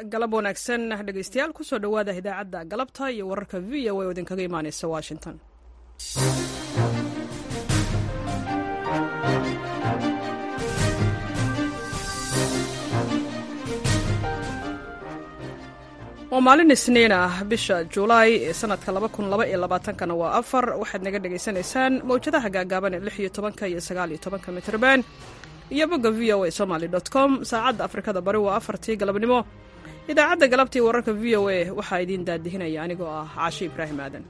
galab wanaagsan dhegeystayaal kusoo dhowaada idaacadda galabta iyo wararka v o a oo idinkaga imaaneysa washington waa maalin isniin ah bisha julaay ee sanadka kana waa afar waxaad naga dhegaysanaysaan mawjadaha gaagaaban ee lix iyo tobanka iyo sagaal iyo tobanka mitrban iyo bogga v o a somaly com saacadda afrikada bari waa afartii galabnimo idaacadda galabtii wararka v o a waxaa idiin daadihinaya anigoo ah caashi ibraahim aadan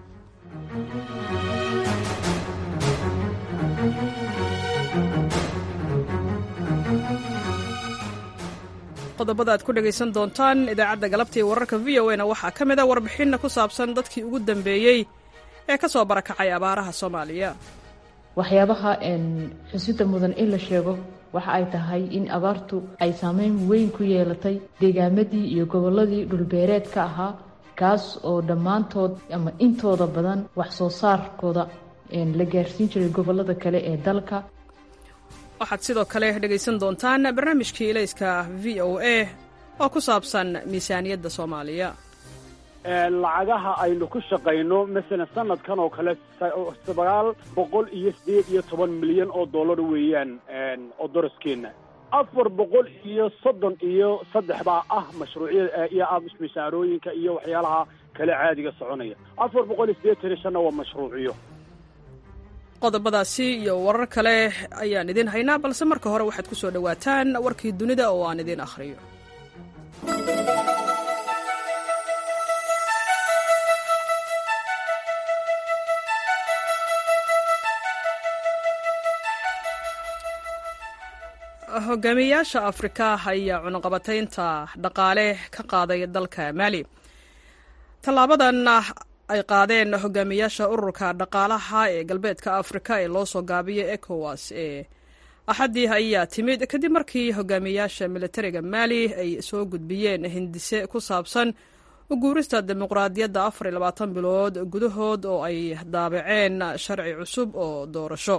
qodobada aad ku dhegaysan doontaan idaacadda galabtii wararka v o na waxaa ka mid a warbixinna ku saabsan dadkii ugu dambeeyey ee ka soo barakacay abaaraha soomaaliya waxyaabaha xusida mudan in la sheego waxa ay tahay in abaartu ay saameyn weyn ku yeelatay deegaamadii iyo gobolladii dhulbeereedka ahaa kaas oo dhammaantood ama intooda badan wax soo saarkooda la gaarsiin jiray gobollada kale ee dalka waxaad sidoo kale dhegaysan doontaan barnaamijkii ilayska v o a oo ku saabsan miisaaniyadda soomaaliya lacagaha aynu ku shaqayno masalan sanadkan oo kale sagaal boqol iyo siddeed iyo toban milyan oo dollar weeyaan oo doraskeena afar boqol iyo soddon iyo saddex baa ah mashruucyada iyo ah mishaarooyinka iyo waxyaalaha kale caadiga soconaya afar boqol iyo siddeetan iyo shanna waa mashruuciyo qodobadaasi iyo warar kale ayaan idiin haynaa balse marka hore waxaad ku soo dhowaataan warkii dunida oo aan idiin akhriyo hogaamiyayaasha afrika ayaa cunuqabataynta dhaqaale ka qaaday dalka maali tallaabadan ay qaadeen hogaamiyaasha ururka dhaqaalaha ee galbeedka afrika ee loo soo gaabiyay ecowas ee axaddii ayaa timid kadib markii hogaamiyayaasha militariga maali ay soo gudbiyeen hindise ku saabsan uguurista dimuqraadiyadda afar iyo labaatan bilood gudahood oo ay daabaceen sharci cusub oo doorasho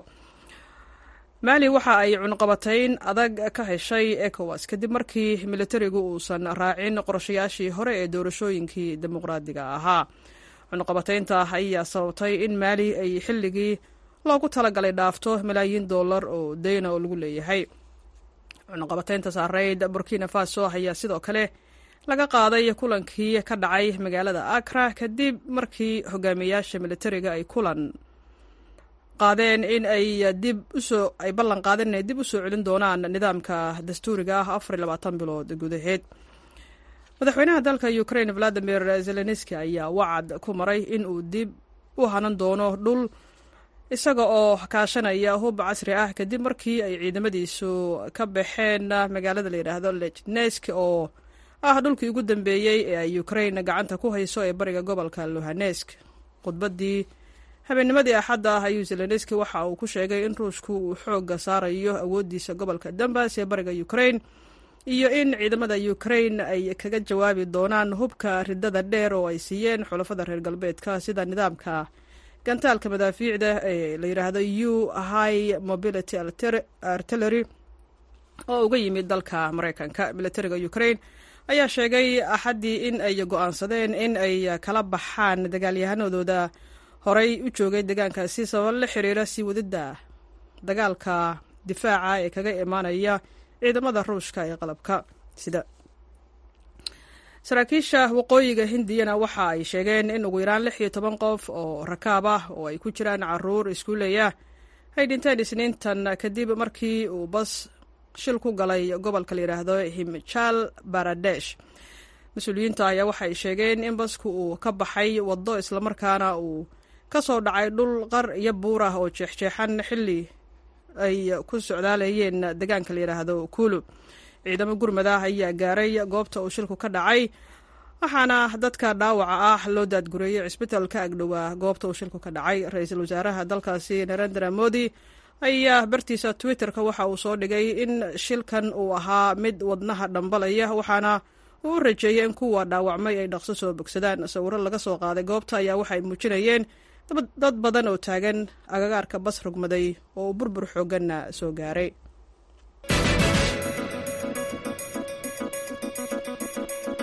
maali waxa ay cunqabatayn adag ka heshay ecowas kadib markii militarigu uusan raacin qorshayaashii hore ee doorashooyinkii dimuqraadiga ahaa cunqabataynta ayaa sababtay in maali ay xilligii loogu talagalay dhaafto malaayiin dollar oo deyna oo lagu leeyahay cunqabataynta saareyd burkina faso ayaa sidoo kale laga qaaday kulankii ka dhacay magaalada akra kadib markii hogaamiyayaasha militariga ay kulan qaadeen in ay dib usoo ay ballan qaadeen inay dib usoo celin doonaan nidaamka dastuuriga ah afar iyo labaatan bilood gudaheed madaxweynaha dalka ukraine valadimir zelenski ayaa wacad ku maray in uu dib u hanan doono dhul isaga oo kaashanaya hub casri ah kadib markii ay ciidamadiisu ka baxeen magaalada la yidhaahdo lechnesk oo ah dhulkii ugu dambeeyey ee ay ukraine gacanta ku hayso ee bariga gobolka luhanesk khudbaddii habeennimadii axadda ah ayuu zelenski waxa uu ku sheegay in ruushku uu xoogga saarayo awooddiisa gobolka dambas ee bariga ukraine iyo in ciidamada ukraine ay kaga jawaabi doonaan hubka ridada dheer oo ay siiyeen xulafada reer galbeedka sida nidaamka gantaalka madaafiicda ee la yidhaahdo u high mobility artillery oo uga yimid dalka maraykanka militariga ukraine ayaa sheegay axaddii in ay go-aansadeen in ay kala baxaan dagaalyahanadooda horey u joogay deegaankaasi sabab la xiriira sii wadidda dagaalka difaaca ee kaga imaanaya ciidamada ruushka ee qalabka sida saraakiisha waqooyiga hindiyana waxa ay sheegeen in ugu yaraan lix iyo toban qof oo rakaab ah oo ay ku jiraan caruur iskuuleya ay dhinteen isniintan kadib markii uu bas shil ku galay gobolka la yidhaahdo himjal baradesh mas-uuliyiinta ayaa waxay sheegeen in basku uu ka baxay waddo islamarkaana uu ka soo dhacay dhul qar iyo buur ah oo jeexjeexan xilli ay ku socdaalayeen deegaanka la yidhaahdo kuulu ciidamo gurmad ah ayaa gaaray goobta uu shilku ka dhacay waxaana dadka dhaawaca ah loo daadgureeyey cisbitaalka agdhowaa goobta uu shilku ka dhacay ra-iisul wasaaraha dalkaasi narendra modi ayaa bartiisa twitterka waxa uu soo dhigay in shilkan uu ahaa mid wadnaha dhambalaya waxaana uu u rajeeyey in kuwa dhaawacmay ay dhaqso soo bogsadaan sawiro laga soo qaaday goobta ayaa waxay muujinayeen dad badan oo taagan agagaarka bas rogmaday oo uu burbur xoogganna soo gaaray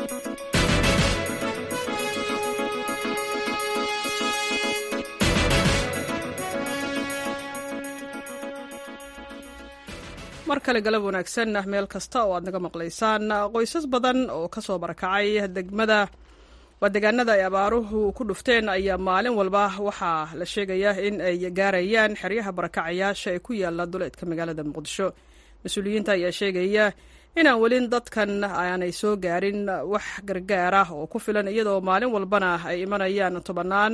mar kale galab wanaagsan meel kasta oo aad naga maqlaysaan qoysas badan oo ka soo barakacay degmada waa deegaanada ay abaaruhu ku dhufteen ayaa maalin walba waxaa la sheegayaa in ay gaarayaan xeryaha barakacayaasha ee ku yaala duleedka magaalada muqdisho mas-uuliyiinta ayaa sheegaya inaan welin dadkan aanay soo gaarin wax gargaar ah oo ku filan iyadoo maalin walbana ay imanayaan tobannaan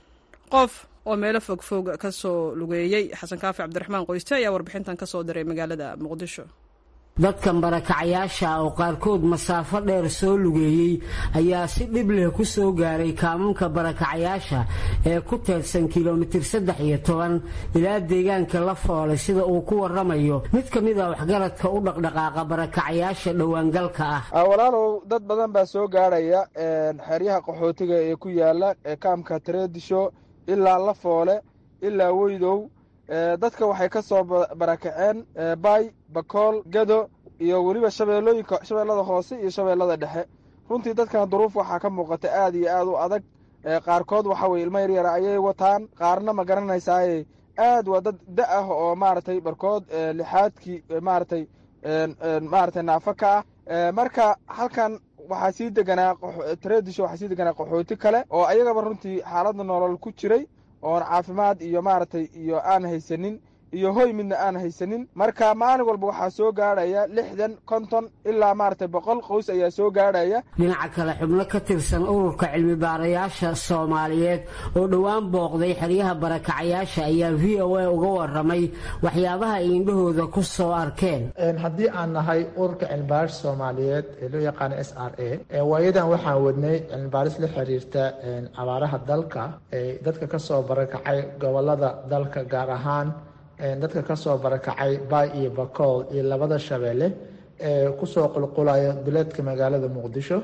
qof oo meelo fogfog ka soo lugeeyey xasan kaafi cabdiraxmaan qoyste ayaa warbixintan ka soo diray magaalada muqdisho dadkan barakacayaasha oo qaarkood masaafo dheer soo lugeeyey ayaa si dhib leh ku soo gaaray kaamunka barakacayaasha ee ku teedsan kilomitir saddex iyo toban ilaa deegaanka la foolay sida uu ku waramayo mid ka mid a waxgaradka u dhaqdhaqaaqa barakacayaasha dhowaangalka ah walaalow dad badan baa soo gaarhaya xeryaha qaxootiga ee ku yaala kaamka tareedisho ilaa la foole ilaa weydow dadka waxay ka soo barakaceen baay bakool gado iyo weliba shabeellooyinka shabeellada hoose iyo shabeellada dhexe runtii dadkan duruuf waxaa ka muuqata aad iyo aad u adag qaarkood waxa weye ilmo yaryara ayay wataan qaarna ma garanaysaaye aad waa dad da ah oo maaragtay barkood lixaadkii maaragtay maaragtay naafo ka ah marka halkan waxaa sii deganaa tareedisho waxaa sii deganaa qaxooti kale oo ayagaba runtii xaaladda nolol ku jiray oon caafimaad iyo maaragtay iyo aan haysanin iyo hoy midna aan haysanin marka maalin walba waxaa soo gaadhaya lixdan konton ilaa maaragtay boqol qoys ayaa soo gaadhaya dhinaca kale xubno ka tirsan ururka cilmi baarayaasha soomaaliyeed oo dhowaan booqday xeryaha barakacayaasha ayaa v o a uga waramay waxyaabaha ay indhahooda ku soo arkeen haddii aan nahay ururka cilmibaaris soomaaliyeed ee loo yaqaano s r a waayadan waxaan wadnay cilmibaaris la xiriirta abaaraha dalka ee dadka kasoo barakacay gobolada dalka gaar ahaan dadka ka soo barakacay baay iyo bakool iyo labada shabeelle ee kusoo qulqulaya duleedka magaalada muqdisho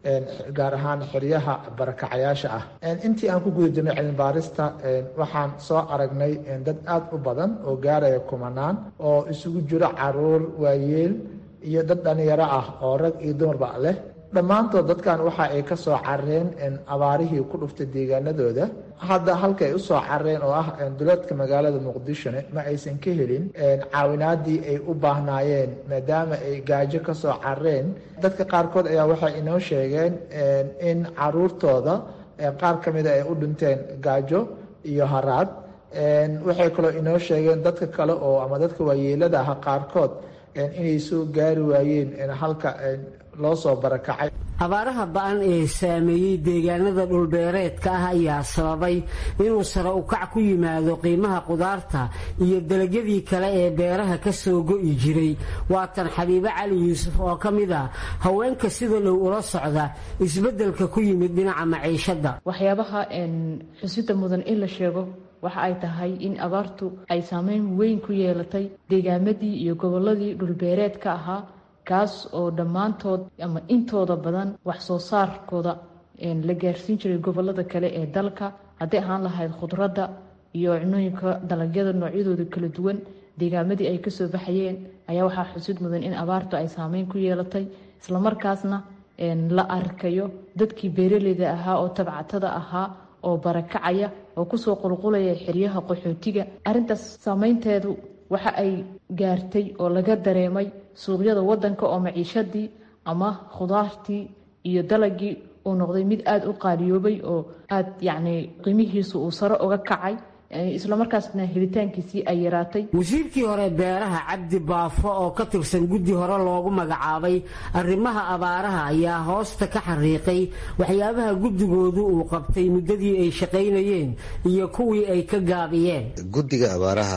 gaar ahaan xeryaha barakacayaasha ah intii aan ku guda jirnay cilmibaarista waxaan soo aragnay dad aada u badan oo gaaraya kumanaan oo isugu jiro caruur waayeel iyo dad dhalinyaro ah oo rag iyo dumarba leh dhammaantood dadkan waxa ay ka soo careen abaarihii ku dhuftay deegaanadooda hadda halka ay usoo careen oo ah duleedka magaalada muqdishone ma aysan ka helin caawinaadii ay u baahnaayeen maadaama ay gaajo ka soo careen dadka qaarkood ayaa waxay inoo sheegeen in caruurtooda qaar ka mida ay u dhinteen gaajo iyo haraad waxay kaloo inoo sheegeen dadka kale oo ama dadka waayeelada ah qaarkood inay soo gaari waayeen halka loo soo barakacay abaaraha ba-an ee saameeyey deegaanada dhulbeereedka ah ayaa sababay inuu sare ukac ku yimaado qiimaha qudaarta iyo dalagyadii kale ee beeraha ka soo go'i jiray waatan xabiibo cali yuusuf oo ka mid ah haweenka sida dhow ula socda isbeddelka ku yimid dhinaca maciishadda waxyaabaha xusida mudan in la sheego waxa ay tahay in abaartu ay saameyn weyn ku yeelatay deegaamadii iyo gobolladii dhulbeereedka ahaa kaas oo dhammaantood ama intooda badan wax soo saarkooda la gaarsiin jiray gobolada kale ee dalka hadday ahaan lahayd khudradda iyo cunooyinka dalagyada noocyadooda kala duwan deegaamadii ay kasoo baxayeen ayaa waxaa xusid mudan in abaartu ay saameyn ku yeelatay islamarkaasna la arkayo dadkii beeraleyda ahaa oo tabcatada ahaa oo barakacaya oo kusoo qulqulaya xeryaha qaxootiga arintaas saameynteedu waxa ay gaartay oo laga dareemay suuqyada wadanka oo maciishadii ama khudaartii iyo dalagii uu noqday mid aada u qaaliyoobay oo aada yacni qiimihiisu uu sare uga kacay islamarkaasna helitaankiisii ay yaraatay wasiirkii hore beeraha cabdi baafo oo ka tirsan guddi hore loogu magacaabay arrimaha abaaraha ayaa hoosta ka xariiqay waxyaabaha guddigoodu uu qabtay muddadii ay shaqaynayeen iyo kuwii ay ka gaabiyeen guddiga abaaraha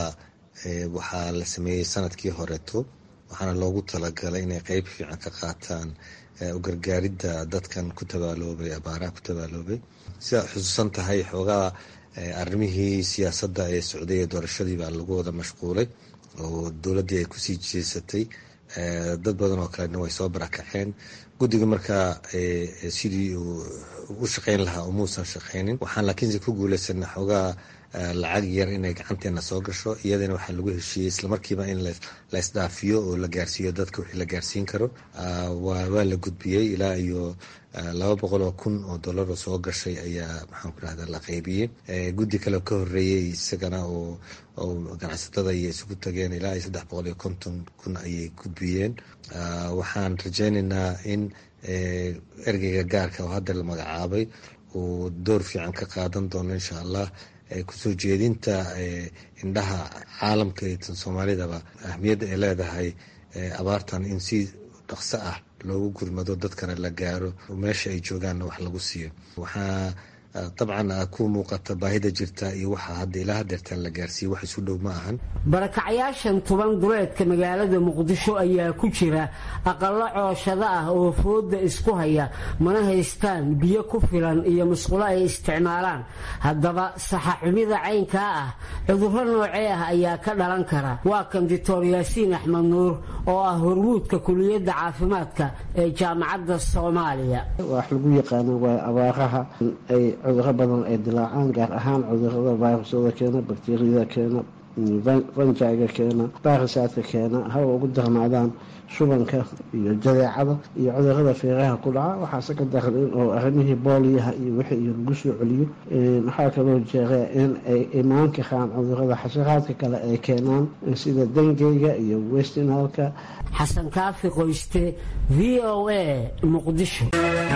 waxaa la sameeyey sanadkii horeeto waxaana loogu talagalay inay qeyb fiican ka qaataan u gargaaridda dadkan ku tabaaloobay abaaraha ku tabaaloobay sidaad xusuusan tahay xoogaa arrimihii siyaasadda ee socday ee doorashadii baa lagu wada mashquulay oo dowladdii ay kusii jeesatay dad badan oo kalena way soo barakaceen guddiga markaa sidii uu u shaqeyn lahaa umuusan shaqeynin waxaan laakiinse ku guuleysana xoogaa lacag yar inay gacanteena soo gasho iyadana waxaa lagu heshiiyey islamarkiiba in la isdhaafiyo oo la gaarsiiyo dadka wixii la gaarsiin karo waa la gudbiyey ilaa iyo laba boqol oo kun oo dollar oo soo gashay ayaa maxaan ku rahda la qaybiyey guddi kale ka horeeyey isagana oo oo ganacsatada iyo isugu tageen ilaa iyo saddex boqol iyo konton kun ayay gudbiyeen waxaan rajaynaynaa in ergeyga gaarka oo hadda la magacaabay uu door fiican ka qaadan doono insha allah kusoo jeedinta indhaha caalamka iyo tan soomaalidaba ahmiyadda ay leedahay abaartan in si dhaqso ah loogu gurmado dadkana la gaaro meesha ay joogaanna wax lagu siiyo waxaa dabcan ku muuqata baahida jirta iyo waxa hadda ilaa hadeertaan la gaarsiiye wax isu dhow ma ahan barakacayaashan tuban duleedka magaalada muqdisho ayaa ku jira aqallo cooshado ah oo fooda isku haya mana haystaan biyo ku filan iyo musqulo ay isticmaalaan haddaba saxaxumida caynkaa ah cudurro noocee ah ayaa ka dhalan kara waa kan doctor yaasiin axmed nuur oo ah hormuudka kuliyadda caafimaadka ee jaamacadda soomaaliya wax lagu yaqaano waa abaaraha ay cuduro badan ay dilaacaan gaar ahaan cudurada virusyada keena bakteriyada keena fanjaiga keena baarisaadka keena hawa ugu darnaadaan shubanka iyo jadeecada iyo cudurada feeraha ku dhaca waxaase ka daran in oo arrimihii booliyaha iyo wixii iyo lagu soo celiyo waxaa kaloo jeera in ay imaan karaan cudurada xasharaadka kale ay keenaan sida dengeyga iyo westinalka xasan kaafi qoyste v o a muqdisho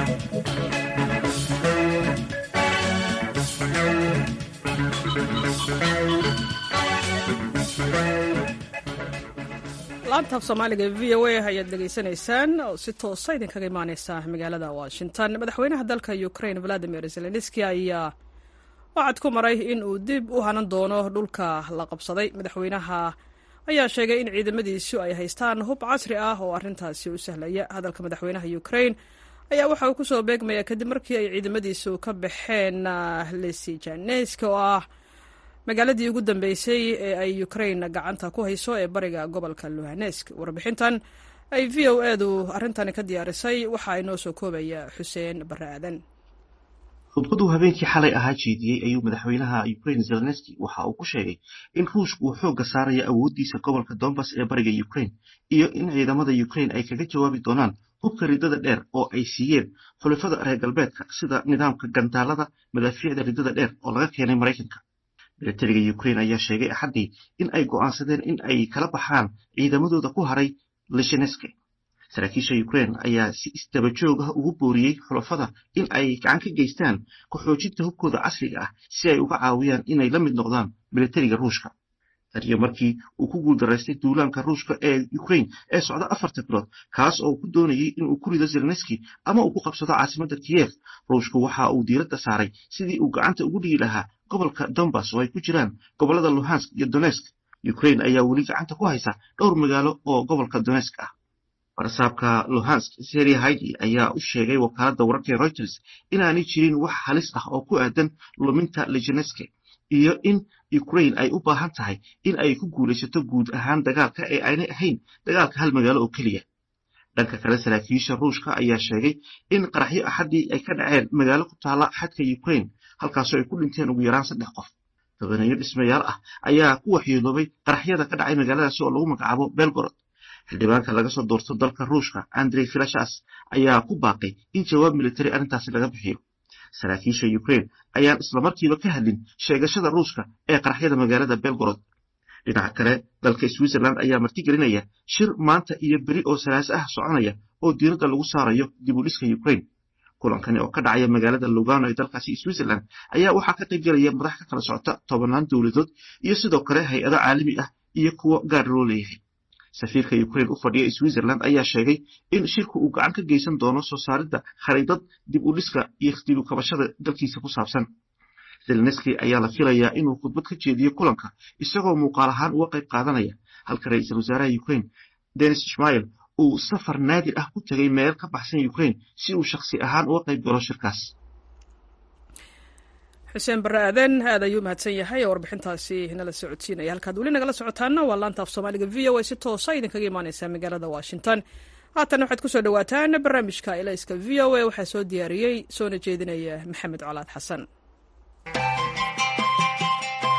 laantaaf soomaaliga e v o a ayaad dhegaysanaysaan oo si toosa idinkaga imaaneysa magaalada washington madaxweynaha dalka ukraine valadimir zelenski ayaa wacad ku maray in uu dib u hanan doono dhulka la qabsaday madaxweynaha ayaa sheegay in ciidamadiisu ay haystaan hub casri ah oo arrintaasi u sahlaya hadalka madaxweynaha ukraine ayaa waxa uu kusoo beegmaya kadib markii ay ciidamadiisu ka baxeen lesijaneska oo ah magaaladii ugu dambeysay ee ay ukraine gacanta ku hayso ee bariga gobolka luhanesk warbixintan ay v o edu arrintani ka diyaarisay waxa ay noo soo koobaya xuseen barre aadan khudbaduu habeenkii xalay ahaa jeediyey ayuu madaxweynaha ukraine zelenski waxa uu ku sheegay in ruushku uu xoogga saaraya awooddiisa gobolka donbass ee bariga ukraine iyo in ciidamada ukraine ay kaga jawaabi doonaan hubka ridada dheer oo ay siiyeen xulafada reer galbeedka sida nidaamka gantaalada madaafiicda ridada dheer oo laga keenay maraykanka milatariga ukraine ayaa sheegay axaddii in ay go'aansadeen in ay kala baxaan ciidamadooda ku haray lisheneske saraakiisha ukraine ayaa si isdaba joog ah ugu booriyey xulafada in ay gacan ka geystaan ku-xoojinta hubkooda casriga ah si ay uga caawiyaan inay la mid noqdaan milatariga ruushka taniyo markii uu ku guuldaraystay duulaanka ruushka ee ukraine ee socda afarta bilood kaas oo ku doonayay inuu ku rido zelenski ama uu ku qabsado caasimadda kiyef ruushku waxa uu diiradda saaray sidii uu gacanta ugu dhigi lahaa gobolka donbass oo ay ku jiraan gobollada luhansk iyo donesk ukraine ayaa weli gacanta ku haysa dhowr magaalo oo gobolka donesk ah barsaabka luhansk seri haidi ayaa u sheegay wakaaladda wararka ee reuters inaanay jirin wax halis ah oo ku aadan luminta lijeneske iyo in ukraine ay u baahan tahay in ay ku guulaysato guud ahaan dagaalka ee aynay ahayn dagaalka hal magaalo oo keliya dhanka kale saraakiisha ruushka ayaa sheegay in qaraxyo axaddii ay ka dhaceen magaalo ku taalla xadka ukraine halkaasoo ay ku dhinteen ugu yaraan saddex qof tobaneeyo dhismayaal ah ayaa ku waxyeeloobay qaraxyada ka dhacay magaaladaasi oo lagu magacaabo belgorod xildhibaanka laga soo doorto dalka ruushka andrey filashas ayaa ku baaqay in jawaab militari arrintaasi laga bixiyo saraakiisha ukraine ayaan islamarkiiba ka hadlin sheegashada ruushka ee qaraxyada magaalada belgorod dhinaca kale dalka switzerland ayaa martigelinaya shir maanta iyo beri oo salaase ah soconaya oo diiradda lagu saarayo dib u dhiska ukraine kulankani oo ka dhacaya magaalada lugano ee dalkaasi switzerland ayaa waxaa ka qayb gelaya madax ka kala socota tobannaan dowladood iyo sidoo kale hay-ado caalami ah iyo kuwo gaar loo leeyahay safiirka ukraine u fadhiya switzerland ayaa sheegay in shirku uu gacan ka geysan doono soo saaridda khariidad dib u dhiska iyo dib u kabashada dalkiisa ku saabsan zelenski ayaa la filayaa inuu khudbad ka jeediyo kulanka isagoo muuqaal ahaan uga qayb qaadanaya halka ra-iisul wasaaraha ukraine denis ishmael uu safar naadir ah ku tegay meel ka baxsan ukraine si uu shakhsi ahaan uga qayb galo shirkaas xuseen barre aadan aad ayuu mahadsan yahay oo warbixintaasi nala socodsiinaya halkaad weli nagala socotaana waa laanta af soomaaliga v o a si toosa idinkaga imaaneysaa magaalada washington haatan waxaad kusoo dhawaataan barnaamijka elayska v o a waxaa soo diyaariyey soona jeedinaya maxamed colaad xasan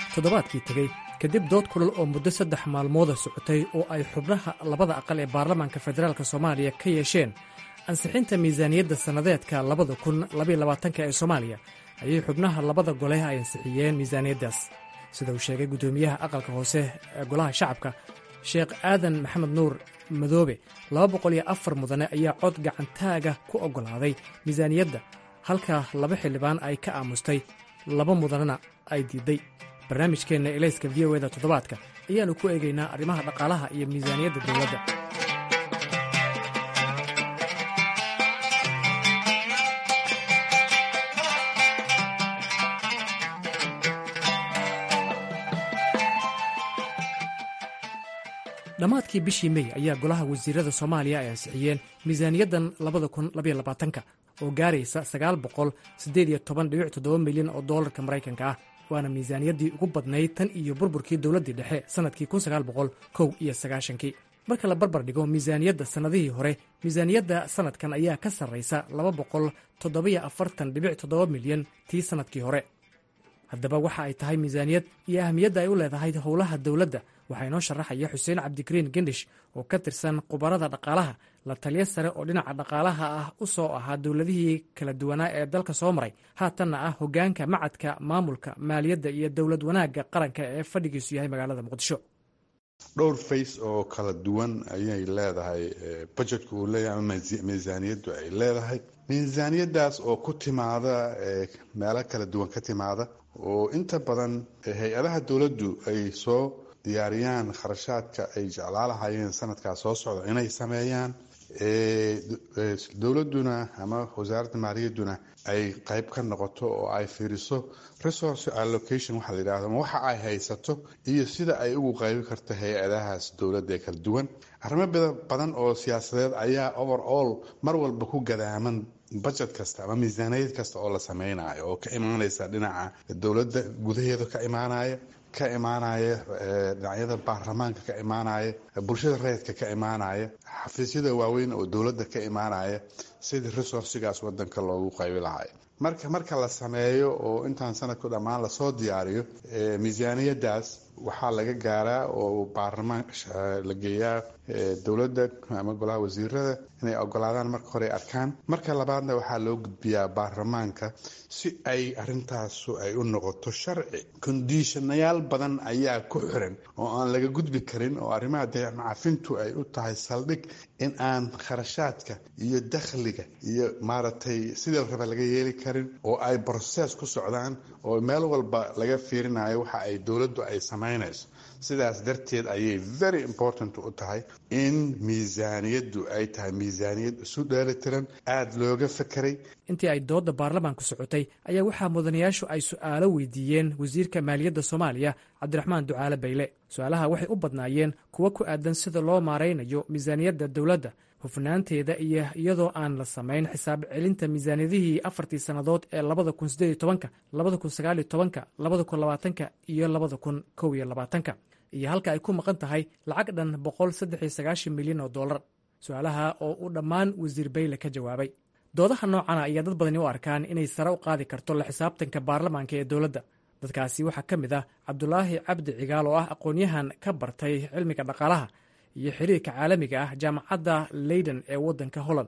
toddobaadkii tegey kadib dood kulal oo muddo saddex maalmooda socotay oo ay xubnaha labada aqal ee baarlamaanka federaalk soomaaliya ka yeesheen ansixinta miisaaniyadda sannadeedka labada kun labayolabaatanka ee soomaaliya ayay xubnaha labada gole ay ansixiyeen miisaaniyaddaas sida uu sheegay guddoomiyaha aqalka hoose ee golaha shacabka sheekh aadan maxamed nuur madoobe laba boqol iyo afar mudane ayaa cod gacantaaga ku oggolaaday miisaaniyadda halka laba xildhibaan ay ka aamustay laba mudanena ay diidday barnaamijkeenna elayska v o eda toddobaadka ayaannu ku eegaynaa arrimaha dhaqaalaha iyo miisaaniyadda dowladda dhammaadkii bishii mey ayaa golaha wasiirada soomaaliya ay ansixiyeen miisaaniyaddan labada kun labayolabaatanka oo gaaraysa sagaal boqol siddeed iyo toban dhibic toddoba milyan oo doolarka maraykanka ah waana miisaaniyaddii ugu badnayd tan iyo burburkii dowladdii dhexe sannadkii kun sagaal boqol kow iyo sagaashankii marka la barbar dhigo miisaaniyadda sannadihii hore miisaaniyadda sannadkan ayaa ka sarraysa laba boqol toddobiyo afartan dhibic toddoba milyan tii sannadkii hore haddaba waxa ay tahay miisaaniyad iyo ahamiyadda ay u leedahay howlaha dowladda waxaa inoo sharaxaya xuseen cabdikariin gendhish oo ka tirsan khubarada dhaqaalaha la taliyo sare oo dhinaca dhaqaalaha ah u soo ahaa dowladihii kala duwanaa ee dalka soo maray haatanna ah hoggaanka macadka maamulka maaliyadda iyo dowlad wanaagga qaranka ee fadhigiisu yahay magaalada muqdisho dhowr fays oo kala duwan ayay leedahay bajetka uu leeyahay ama miisaaniyaddu ay leedahay miisaaniyaddaas oo ku timaada meelo kala duwan ka timaada oo inta badan hay-adaha dowladdu ay soo diyaariyaan kharashaadka ay jeclaalahayeen sanadkaas soo socda inay sameeyaan dowladuna ama wasaaradda maaliyadduna ay qayb ka noqoto oo ay fiiriso resource allocation waxaa la yidhahdo waxa ay haysato iyo sida ay ugu qaybi karto hay-adahaas dowladda ee kala duwan arrimo badan oo siyaasadeed ayaa over all mar walba ku gadaaman budget kasta ama miisaaniyad kasta oo la sameynayo oo ka imaanaysa dhinaca dowladda gudaheeda ka imaanaya ka imaanaya dhinacyada baarlamaanka ka imaanaya bulshada rayidka ka imaanaya xafiisyada waaweyn oo dowladda ka imaanaya sidii resourcigaas wadanka loogu qaybi lahay marka marka la sameeyo oo intaan sanadku dhammaan lasoo diyaariyo miisaaniyadaas waxaa laga gaaraa oo baarlamaan la geeyaa dowladda ama golaha wasiirada inay ogolaadaan marka hore arkaan marka labaadna waxaa loo gudbiyaa baarlamaanka si ay arintaasu ay u noqoto sharci kondishanayaal badan ayaa ku xiran oo aan laga gudbi karin oo arrimaha deemacafintu ay u tahay saldhig in aan kharashaadka iyo dakhliga iyo maaragtay sidii raba laga yeeli karin oo ay broses ku socdaan oo meel walba laga fiirinayo waxa ay dowladdu ay samaynayso sidaas darteed ayay very important u tahay in miisaaniyaddu ay tahay miisaaniyad isu dheelitiran aada looga fekeray intii ay doodda baarlamaanku socotay ayaa waxaa mudanayaashu ay su'aalo weydiiyeen wasiirka maaliyadda soomaaliya cabdiraxmaan ducaale bayle su-aalaha waxay u badnaayeen kuwo ku aadan sida loo maaraynayo miisaaniyadda dowladda hufnaanteeda iyo iyadoo aan la samayn xisaab celinta miisaaniyadihii afartii sannadood ee labada kun sideed iyo tobanka labada kun sagaal iyo tobanka labada kun labaatanka iyo labada kun kow iyo labaatanka iyo halka ay ku maqan tahay lacag dhan boqol saddex iyo sagaashan milyan oo dollar su-aalaha oo uu dhammaan wasiir bayle ka jawaabay doodaha noocana ayaa dad badani u arkaan inay sare u qaadi karto la xisaabtanka baarlamaanka ee dowladda dadkaasi waxaa ka mid ah cabdulaahi cabdi cigaal oo ah aqoon-yahan ka bartay cilmiga dhaqaalaha iyo xiriirka caalamiga ah jaamacadda leyden ee waddanka holland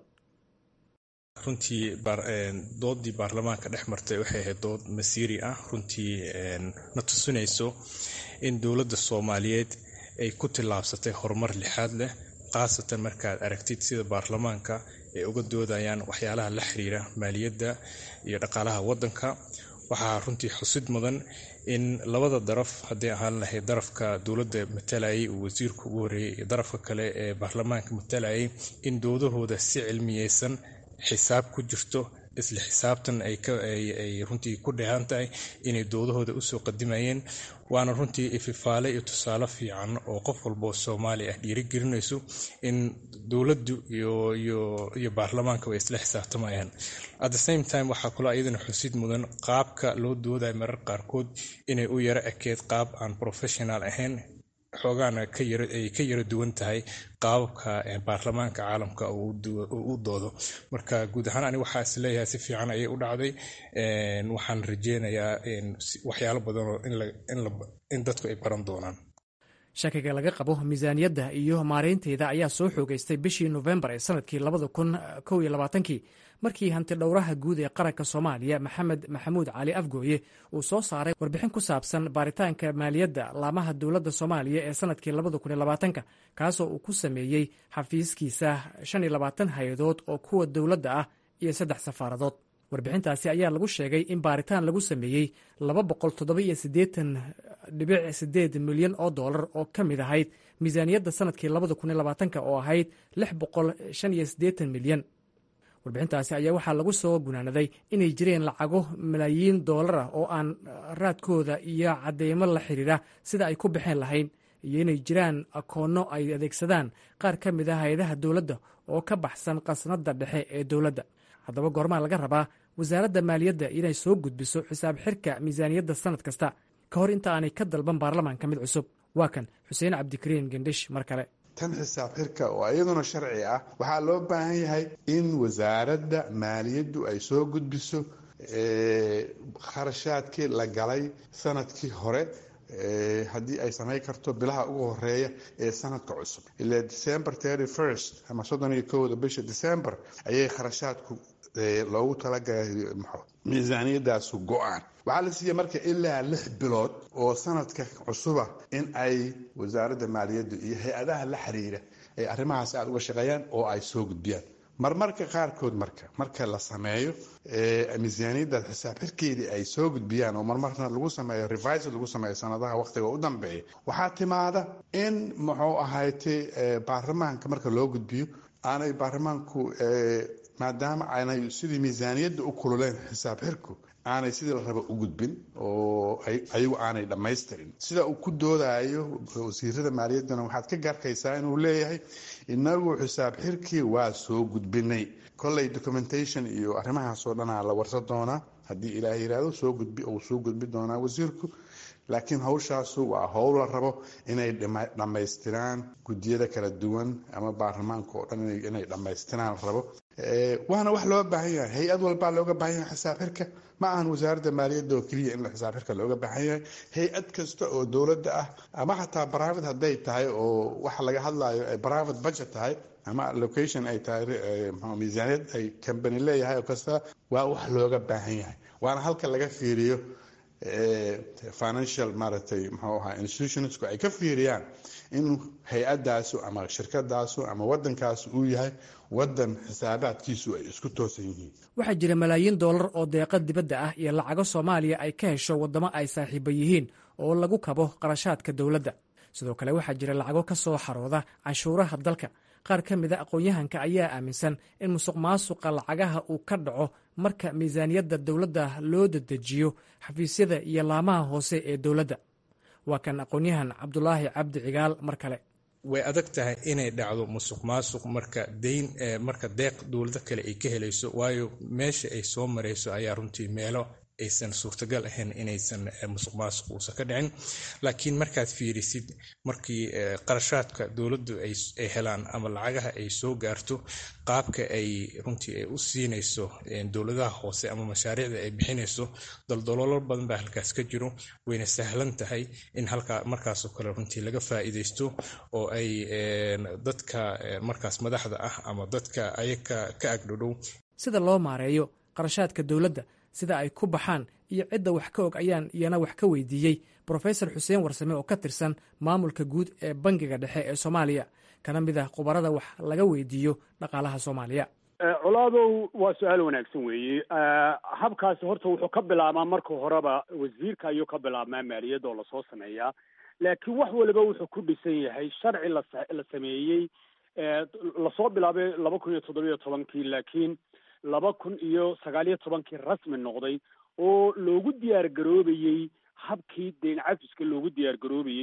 runtii doodii baarlamaanka dhex martay waxay ahayd dood masiiri ah runtii na tusinayso in dowladda soomaaliyeed ay ku tillaabsatay horumar lixaad leh khaasatan markaad aragtid sida baarlamaanka ay uga doodayaan waxyaalaha la xiriira maaliyadda iyo dhaqaalaha waddanka waxaa runtii xusid mudan in labada daraf hadday ahaan lahayd darafka dowladda matalayay uu wasiirku ugu horreeyey iyo darafka kale ee baarlamaanka matalayay in doodahooda si cilmiyeysan xisaab ku jirto isla xisaabtan ay runtii ku dheehan tahay inay doodahooda usoo qadimayeen waana runtii ififaale iyo tusaale fiican oo qof walboo soomaali ah dhiirigelinayso in dowladdu iyo baarlamaanka way isla xisaabtamayaan at the same time waxaa kaloo iyadana xusid mudan qaabka loo doodayo marar qaarkood inay u yaro ekeed qaab aan professional ahayn xoogaana ka yara ay ka yara duwan tahay qaababka baarlamaanka caalamka uu u doodo marka guud ahaan ani waxaa is leeyahay si fiican ayay u dhacday waxaan rajeynayaa waxyaalo badanoo in dadku ay baran doonaan shakiga laga qabo miisaaniyadda iyo maareynteeda ayaa soo xoogeystay bishii nofembar ee sanadkii labada kun kow iyo labaatankii markii hanti dhowraha guud ee qaranka soomaaliya maxamed maxamuud cali afgooye uu soo saaray warbixin ku saabsan baaritaanka maaliyadda laamaha dowladda soomaaliya ee sanadkii labada kun iyo labaatanka kaasoo uu ku sameeyey xafiiskiisa shan iyo labaatan hay-adood oo kuwa dowladda ah iyo saddex safaaradood warbixintaasi ayaa lagu sheegay in baaritaan lagu sameeyey laba boqol toddoba-iyo siddeetan dhibic sideed milyan oo dollar oo ka mid ahayd miisaaniyadda sanadkii labada kun iyo labaatanka oo ahayd lix boqol shan iyo siddeetan milyan warbixintaasi ayaa waxaa lagu soo gunaanaday inay jireen lacago malaayiin doolar ah oo aan raadkooda iyo cadeymo la xiriira sida ay ku baxeen lahayn iyo inay jiraan akoonno ay adeegsadaan qaar ka mid ah hay-adaha dowladda oo ka baxsan qasnadda dhexe ee dowladda haddaba goormaa laga rabaa wasaaradda maaliyadda inay soo gudbiso xisaab xirka miisaaniyadda sanad kasta ka hor inta aanay ka dalban baarlamaanka mid cusub waa kan xuseen cabdikariin gendhish mar kale tan xisaab xirka oo iyaduna sharci ah waxaa loo baahan yahay in wasaaradda maaliyaddu ay soo gudbiso kharashaadkii la galay sanadkii hore haddii ay samayn karto bilaha ugu horeeya ee sanadka cusub ilaa december thirty first ama soddon iyo kowda bisha december ayay kharashaadku loogu talagalay miisaaniyadaasu go-aan waxaa la siiya marka ilaa lix bilood oo sanadka cusuba in ay wasaaradda maaliyadda iyo hay-adaha la xiriira ay arrimahaas aada uga shaqeeyaan oo ay soo gudbiyaan marmarka qaarkood marka marka la sameeyo miisaaniyaddaas xisaab xirkeedii ay soo gudbiyaan oo marmarna lagu sameeyo revis lagu sameeyo sanadaha waqtiga u dambeeya waxaa timaada in muxuu ahaytay baarlamaanka marka loo gudbiyo aanay baarlamaanku maadaama aanay sidii miisaaniyadda u kululeen xisaab xirku aanay sidii la raba u gudbin oo ayagu aanay dhammaystirin sida uu ku doodayo wasiirada maaliyaddana waxaad ka gaarkaysaa inuu leeyahay inagu xisaab xirkii waa soo gudbinay kolley documentation iyo arrimahaasoo dhanaa la warsa doonaa haddii ilaah yiraahdo soo gudbi uu soo gudbi doonaa wasiirku laakiin hawshaasu waa howl la rabo inay dhammaystiraan guddiyada kala duwan ama baarlamaanka oo dhan inay dhammaystiraan la rabo waana wax loo baahan yahay hay-ad walbaa looga baahan yahay xisaab xirka ma ahan wasaaradda maaliyadda oo keliya in xisaab xirka looga baahan yahay hay-ad kasta oo dowladda ah ama xataa private hadday tahay oo waxa laga hadlayo ay private budget tahay ama location ay tahay miisaaniyad ay company leeyahay oo kasta waa wax looga baahan yahay waana halka laga fiiriyo financial maaragtay muxuu ahaa institutionsku ay ka fiiriyaan in hay-adaasu ama shirkadaasu ama waddankaasu uu yahay waddan xisaabaadkiisu ay isku toosan yihiin waxaa jira malaayiin doolar oo deeqa dibadda ah iyo lacago soomaaliya ay ka hesho waddamo ay saaxiiba yihiin oo lagu kabo qarashaadka dowladda sidoo kale waxaa jira lacago ka soo xarooda canshuuraha dalka qaar ka mida aqoon-yahanka ayaa aaminsan in musuq maasuqa lacagaha uu ka dhaco marka miisaaniyadda dowladda loo dedejiyo xafiisyada iyo laamaha hoose ee dowladda waa kan aqoon-yahan cabdulaahi cabdi cigaal mar kale way adag tahay inay dhacdo musuq maasuq marka dayn marka deeq dowlado kale ay ka helayso waayo meesha ay soo marayso ayaa runtii meelo aysan suurtagal ahayn inaysan musuq maasuq uusan ka dhicin laakiin markaad fiirisid markii qarashaadka dowladdu ay helaan ama lacagaha ay soo gaarto qaabka ay runtii ay u siinayso dowladaha hoose ama mashaariicda ay bixinayso daldaloolo badan baa halkaas ka jiro wayna sahlan tahay in halkaa markaasoo kale runtii laga faa'iidaysto oo ay dadka markaas madaxda ah ama dadka ayaga ka agdhodhow sida loo maareeyo qarashaadka dowladda sida ay ku baxaan iyo cidda wax ka og ayaan iyana wax ka weydiiyey brofesor xuseen warsame oo ka tirsan maamulka guud ee bangiga dhexe ee soomaaliya kana mid ah khubarada wax laga weydiiyo dhaqaalaha soomaaliya colaadow waa su-aal wanaagsan weeye habkaasi horta wuxuu ka bilaabmaa marka horeba wasiirka ayuu ka bilaabmaa maaliyadda oo lasoo sameeyaa laakiin wax waliba wuxuu ku dhisan yahay sharci la la sameeyey lasoo bilaabay laba kun iyo toddobiyo tobankii laakiin laba kun iyo sagaal iyo tobankii rasmi noqday oo loogu diyaar garoobayey habkii deyn cafiska loogu diyaar garoobayey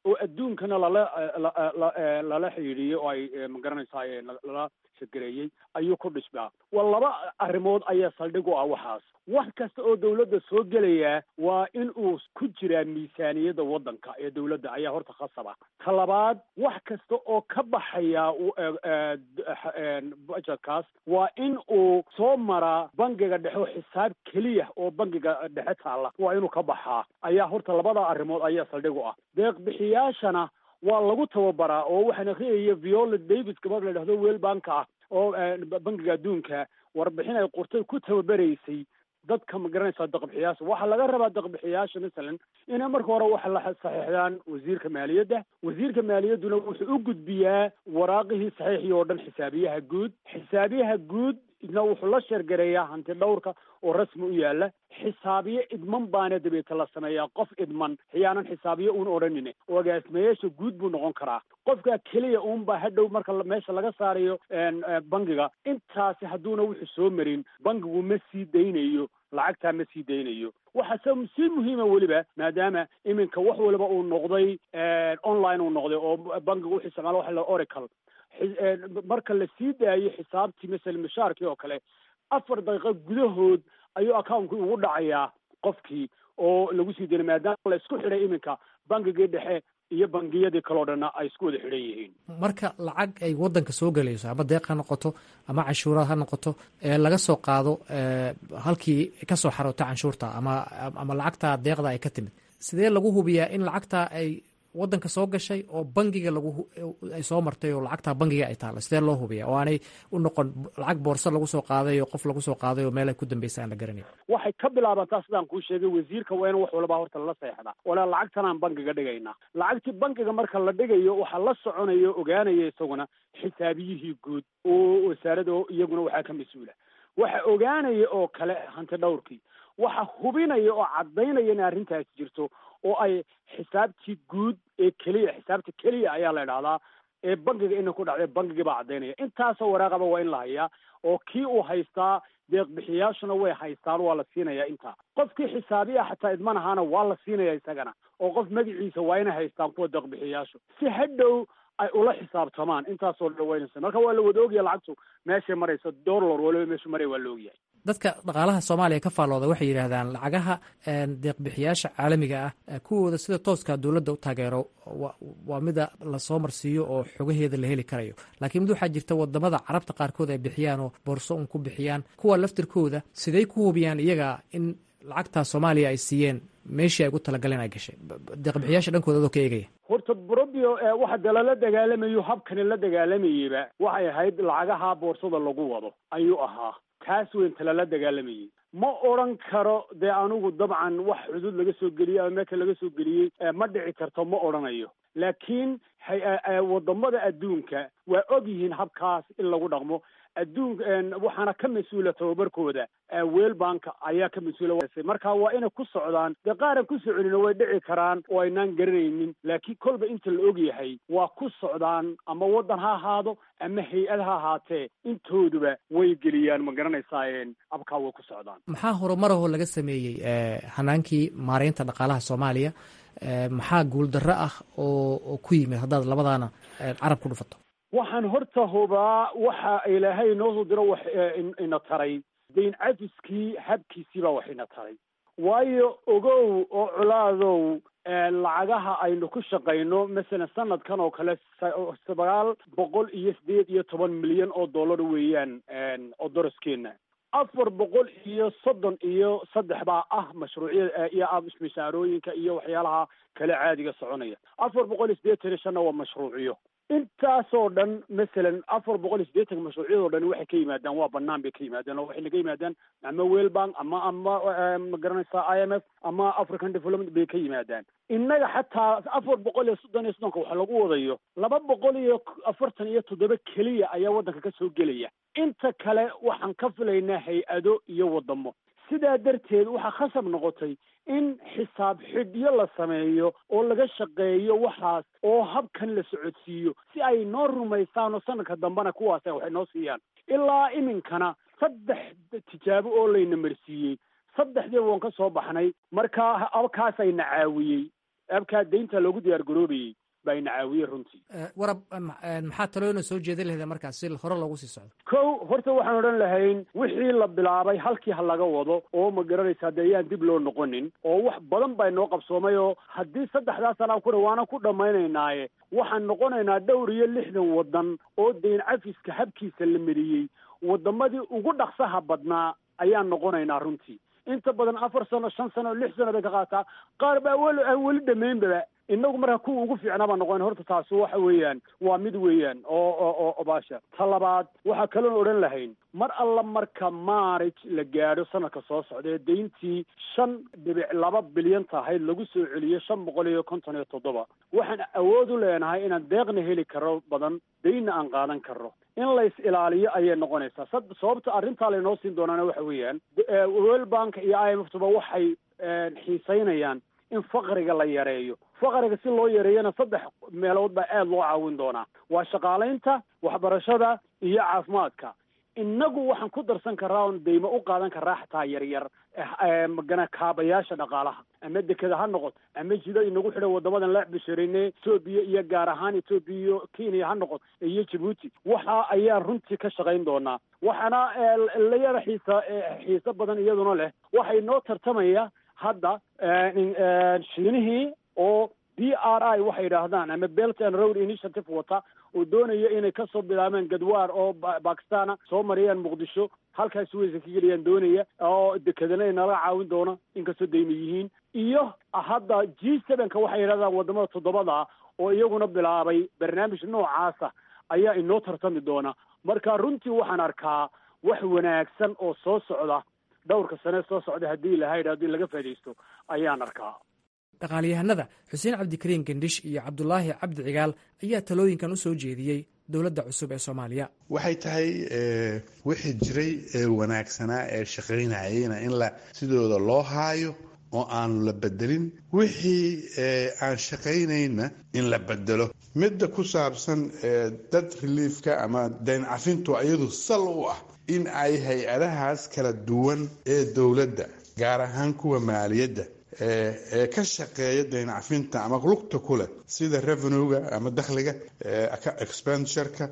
oo adduunkana lala lala xidhiidhiyey oo ay magaranaysaa lala shadgareeyey ayuu ku dhismaa waa laba arrimood ayaa saldhig u ah waxaas wax kasta oo dawladda soo gelayaa waa in uu ku jiraa miisaaniyadda waddanka ee dawladda ayaa horta khasab ah ta labaad wax kasta oo ka baxaya budgetkaas waa in uu soo maraa bangiga dhexe oo xisaab keliya oo bangiga dhexe taalla waa inuu ka baxaa ayaa horta labada arrimood ayaa saldhig u ah deeq bixiyaashana waa lagu tababaraa oo waxaan akhriyaya viola davis gabadh la dhahdo weel banka ah oo bangiga adduunka warbixin ay qortay ku tababaraysay dadka ma garanaysaa daqbixiyaasha waxaa laga rabaa daqbixiyaasha masalan inay marka hore waxa la saxiixdaan wasiirka maaliyadda wasiirka maaliyadduna wuxuu u gudbiyaa waraaqihii saxiixii oo dhan xisaabiyaha guud xisaabiyaha guud idna wuxuu la sheergareeyaa hanti dhowrka oo rasmi u yaala xisaabiye idman baana dabeeta la sameeyaa qof idman xiyaanan xisaabiye uun odhanine oo agaasimayaasha guud buu noqon karaa qofka keliya uunba hadhow marka meesha laga saarayo bangiga intaasi hadduuna wuxuu soo marin bangigu ma sii daynayo lacagtaa ma sii daynayo waxaase si muhiima weliba maadaama iminka wax waliba uu noqday online uu noqday oo bangigu wuxuu isticmaala waxa la oracle marka la sii daayo xisaabtii masala mishaarkii oo kale afar daqiiqo gudahood ayuu accountkii ugu dhacayaa qofkii oo lagu sii daynay maadaama la isku xidhay iminka bangigii dhexe iyo bangiyadii kaleo dhanna ay isku wada xidhan yihiin marka lacag ay waddanka soo gelayso ama deeq ha noqoto ama canshuuraad ha noqoto ee laga soo qaado halkii kasoo xaroota canshuurta ama ama lacagta deeqda ay ka timid sidee lagu hubiyaa in lacagta ay waddanka soo gashay oo bangiga lagu ay soo martay oo lacagtaa bangiga ay taalla sidee loo hubiya oo aanay u noqon lacag boorso lagu soo qaaday oo qof lagu soo qaaday oo meel ay ku dambaysa aan la garanayn waxay ka bilaabantaa sidaan kuu sheegay wasiirka waa in wax walba horta lala seexdaa ole lacagtanaan bangiga dhigaynaa lacagtii bangiga marka la dhigayo waxaa la soconaya o ogaanaya isaguna xisaabiyihii guud oo wasaarada iyaguna waxaa ka mas-uula waxa ogaanaya oo kale hanti dhowrkii waxa hubinaya oo caddaynaya in arrintaasi jirto oo ay xisaabtii guud ee keliya xisaabta keliya ayaa la idhahdaa ee bangiga ina ku dhacday bangigii baa caddaynaya intaasoo waraaqaba waa in la hayaa oo kii uu haystaa deeq bixiyaashuna way haystaan waa la siinayaa intaa qofkii xisaabiya xataa idman ahaana waa la siinaya isagana oo qof magaciisa waa inay haystaan kuwa deeq bixiyaashu si hadhow ay ula xisaabtamaan intaasoo dhan waynaysa marka waa la wada ogyahay lacagtu meeshay marayso dollar waliba meeshu maraya waa la ogyahay dadka dhaqaalaha soomaaliya ka faallooda waxay yidhaahdaan lacagaha deeqbixiyaasha caalamiga ah kuwooda sida tooska dowladda u taageero waa mida lasoo marsiiyo oo xogaheeda la heli karayo laakiin mid waxaa jirta wadamada carabta qaarkood ay bixiyaan oo boorso un ku bixiyaan kuwa laftirkooda siday ku hubiyaan iyaga in lacagtaa soomaaliya ay siiyeen meeshii ay ugu talagaleen ay gashay deeqbixiyaasha dhankooda adoo ka eegaya horta brobio waxa dee lala dagaalamayo habkani la dagaalamayeyba waxay ahayd lacagaha boorsada lagu wado ayuu ahaa kaas weynta lala dagaalamayey ma odran karo dee anigu dabcan wax xuduud laga soo geliyey ama meelka laga soo geliyey ma dhici karto ma odhanayo laakiin wadamada adduunka waa og yihiin habkaas in lagu dhaqmo adduun waxaana ka mas-uula tababarkooda weel banka ayaa ka mas-uula marka waa inay ku socdaan dee qaaran ku soconina way dhici karaan oo aynaan garanaynin laakiin kolba inta la og yahay waa ku socdaan ama waddan ha ahaado ama hay-ad ha ahaatee intooduba way geliyaan ma garanaysaa abkaa way ku socdaan maxaa horumarahoo laga sameeyey hanaankii maareynta dhaqaalaha soomaaliya maxaa guuldarro ah oo ku yimid haddaad labadaana carab ku dhufato waxaan horta hubaa waxa ilaahay noo soo diro wax ina taray dayn cafiskii habkiisii baa wax ina taray waayo ogow oo colaadow lacagaha aynu ku shaqayno masalan sanadkan oo kale sagaal boqol iyo sideed iyo toban milyan oo dollar weeyaan oo doraskeena afar boqol iyo soddon iyo saddex baa ah mashruucyada iyo mishaarooyinka iyo waxyaalaha kale caadiga soconaya afar boqol iyo sideetan iyo shanna waa mashruuciyo intaasoo dhan masalan afar boqol iyo siddeetanka mashruucyadoo dhan waxay ka yimaadaan waa banaan bay ka yimaadaan oo waxayna ka yimaadaan ama well bank ama ama ma garanaysaa i m f ama african development bay ka yimaadaan innaga xataa afar boqol iyo soddon iyo soddonka waxa lagu wadayo laba boqol iyo afartan iyo toddoba keliya ayaa waddanka ka soo gelaya inta kale waxaan ka filaynaa hay-ado iyo wadamo sidaa darteed waxaa khasab noqotay in xisaab xidhyo la sameeyo oo laga shaqeeyo waxaas oo habkan la socodsiiyo si ay noo rumaystaan oo sanadka dambena kuwaas waxay noo siiyaan ilaa iminkana saddex tijaabo oo layna marsiiyey saddexdii waan ka soo baxnay marka abkaasayna caawiyey abkaa deynta loogu diyaar garoobayey baa ina caawiyey runtii warab maxaa talooyina soo jeedin lahda markaas si hore loogu sii socdo kow horta waxaan odhan lahayn wixii la bilaabay halkii ha laga wado oo ma garanaysaa dee yaan dib loo noqonin oo wax badan baa inoo qabsoomay oo haddii saddexdaa sanaa ku dhawaana ku dhammaynaynaaye waxaan noqonaynaa dhowr iyo lixdan waddan oo deyn cafiska habkiisa la mariyey waddamadii ugu dhaqsaha badnaa ayaan noqonaynaa runtii inta badan afar sano shan sano lix sano bay ka qaataa qaar baa weli aan weli dhamaynbaba inagu marka kuwa ugu fiicnaa baan noqon horta taasi waxa weeyaan waa mid weeyaan oo oo oo baasha ta labaad waxaa kaloon odhan lahayn mar alla marka maarij la gaadho sanadka soo socda ee deyntii shan dhibic laba bilyan tahayd lagu soo celiyo shan boqol iyo konton iyo toddoba waxaan awood u leenahay inaan deeqna heli karo badan deynna aan qaadan karno in lays ilaaliyo ayay noqonaysaa sababta arrintaa laynoo siin doonaana waxa weeyaan world bank iyo i m f tuba waxay xiisaynayaan in faqriga la yareeyo faqriga si loo yareeyana saddex meelood baa aada loo caawin doonaa waa shaqaalaynta waxbarashada iyo caafimaadka innagu waxaan ku darsan karaa oon deymo u qaadan karaa xataa yaryar magana kaabayaasha dhaqaalaha ama dekeda ha noqoto ama jida inagu xidhan wadamadan la bisharine etoobiya iyo gaar ahaan etoobiya iyo kenya ha noqoto iyo jabuuti waxa ayaan runtii ka shaqayn doonaa waxaana la yara xiisa xiiso badan iyaduna leh waxay noo tartamaya hadda shiinihii oo b r i waxay yidhaahdaan ama belt and road initiative wata oo doonaya inay kasoo bilaabeen gadwaar oo bakistana soo mariyaan muqdisho halkaas weysa ka geliyaan doonaya oo dekedana inala caawin doona inkastoo dayma yihiin iyo hadda g sevenka waxay yidhahdaan wadamada toddobada oo iyaguna bilaabay barnaamij noocaasa ayaa inoo tartami doona marka runtii waxaan arkaa wax wanaagsan oo soo socda dhowrka sane soo socda haddii lahayd haddii laga faa'idaysto ayaan arkaa dhaqaaliyahanada xuseen cabdikariin gendhish iyo cabdulaahi cabdi cigaal ayaa talooyinkan u soo jeediyey dowladda cusub ee soomaaliya waxay tahay wixii jiray ee wanaagsanaa ee shaqaynayeyna in la sidooda loo haayo oo aanu la bedelin wixii aan shaqaynayna in la bedelo midda ku saabsan dad reliefka ama dayn cafintu iyadu sal u ah in ay hay-adahaas kala duwan ee dowladda gaar ahaan kuwa maaliyadda ee ka shaqeeya dayn cafinta ama lugta ku leh sida revenuega ama dakhliga expenditureka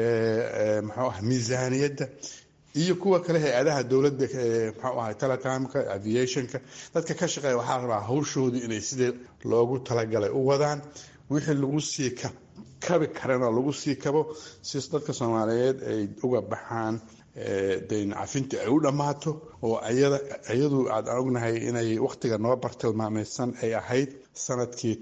muxuu ah miisaaniyadda iyo kuwa kale hay-adaha dowladda muxuu ahay telecomka aviationka dadka ka shaqeeya waxaa rabaa hawshoodii inay sidii loogu talagalay u wadaan wixii lagu sii kabi karana lagu sii kabo si dadka soomaaliyeed ay uga baxaan dayn cafinta ay u dhammaato oo iyadu aad ognahay inay wakhtiga noo bartilmaamaysan ay ahayd sanadkii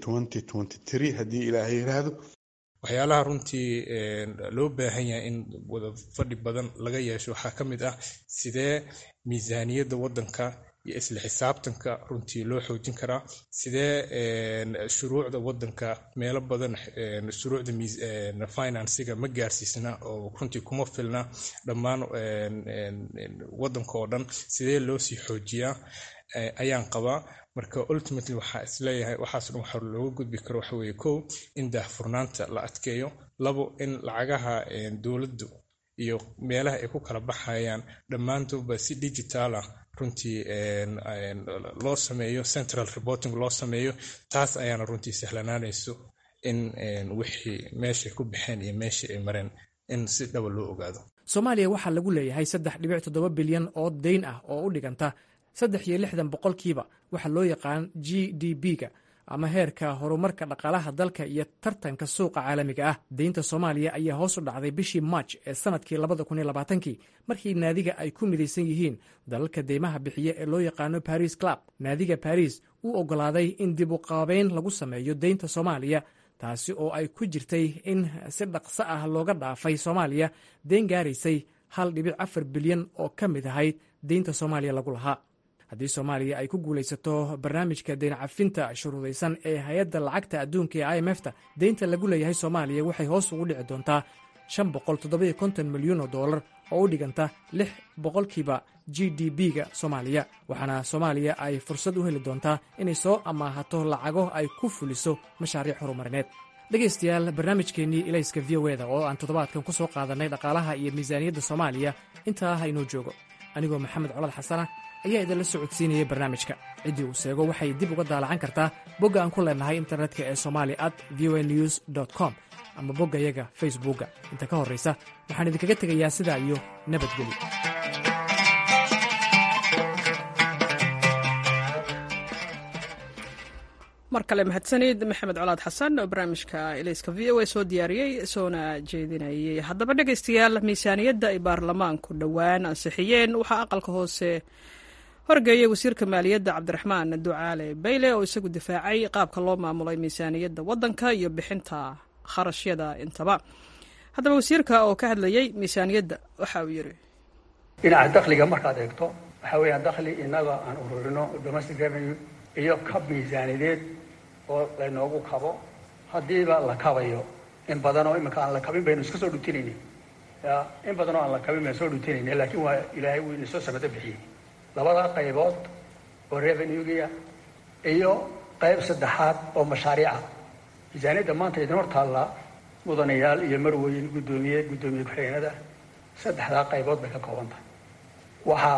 haddii ilaahay yiraahdo waxyaalaha runtii loo baahan yahay in wada fadhi badan laga yeesho waxaa ka mid ah sidee miisaaniyadda waddanka iyo isla xisaabtanka runtii loo xoojin karaa sidee shuruucda waddanka meelo badan shuruucda finansiga ma gaarsiisna oo runtii kuma filna dhammaan waddanka oo dhan sidee loo sii xoojiyaa ayaan qabaa marka ultimately waxaa isleeyahay waxaas dhan waxa looga gudbi karo waxa weeye kow in daahfurnaanta la adkeeyo labo in lacagaha dowladdu iyo meelaha ay ku kala baxayaan dhammaantoodba si digital ah runtii loo sameeyo central reporting loo sameeyo taas ayaana runtii sahlanaanayso in wixii meeshay ku baxeen iyo meeshii ay mareen in si dhaba loo ogaado soomaaliya waxaa lagu leeyahay saddex dhibic toddoba bilyan oo dayn ah oo u dhiganta saddex iyo lixdan boqolkiiba waxa loo yaqaan g d b-ga ama heerka horumarka dhaqaalaha dalka iyo tartanka suuqa caalamiga ah deynta soomaaliya ayaa hoos u dhacday bishii march ee sanadkii labada kun iyo labaatankii markii naadiga ay ku midaysan yihiin dalalka deymaha bixiya ee loo yaqaano baris club naadiga baris uu oggolaaday in dib u qaabeyn lagu sameeyo deynta soomaaliya taasi oo ay ku jirtay in si dhaqso ah looga dhaafay soomaaliya deyn gaaraysay hal dhibic afar bilyan oo ka mid ahayd deynta soomaaliya lagu lahaa haddii soomaaliya ay ku guulaysato barnaamijka deyn cafinta shuruudaysan ee hay-adda lacagta adduunka ee i m f ta deynta lagu leeyahay soomaaliya waxay hoos ugu dhici doontaa shan boqol toddobiyo konton milyan oo dollar oo u dhiganta lix boqolkiiba g d b-ga soomaaliya waxaana soomaaliya ay fursad u heli doontaa inay soo amaahato lacago ay ku fuliso mashaariic horumarineed dhegaystayaal barnaamijkeennii ilayska v o eda oo aan toddobaadkan ku soo qaadannay dhaqaalaha iyo miisaaniyadda soomaaliya intaa ha inoo joogo anigoo maxamed colad xasana ayaa idinla socodsiinayay barnaamijka ciddii uu seego waxay dib uga daalacan kartaa bogga aan ku leenahay internetka ee somali at v o news com ama boggayaga facebookga inta ka horraysa waxaan idinkaga tegayaa sidaa iyo nabadgelyo mar kale mahadsanid maxamed colaad xasan oo barnaamijka ilayska v o a soo diyaariyey soona jeedinayay haddaba dhegaystayaal miisaaniyadda ay baarlamaanku dhowaan ansixiyeen waxaa aqalka hoose horgeeyey wasiirka maaliyadda cabdiraxmaan ducaale bayle oo isagu difaacay qaabka loo maamulay miisaaniyadda waddanka iyo bixinta kharashyada intaba haddaba wasiirka oo ka hadlayey miisaaniyadda waxa uu yidhi dhinaca dakhliga markaad eegto waxaa weeyaan dakhli innaga aan ururino domestic revenue iyo kab miisaaniyadeed oo laynoogu kabo haddiiba la kabayo in badan oo iminka aan la kabin baynu iska soo dhutinayni ya in badan oo aan la kabin baynu soo dhutinayni laakiin waa ilaahay wuu inasoo samado bixiyey labada qaybood oo revenuegia iyo qayb saddexaad oo mashaariica miisaaniyadda maanta idin hor taalla mudanayaal iyo marweyn guddoomiye guddoomiye ku-xigeenada saddexdaa qaybood bay ka kooban tahay waxaa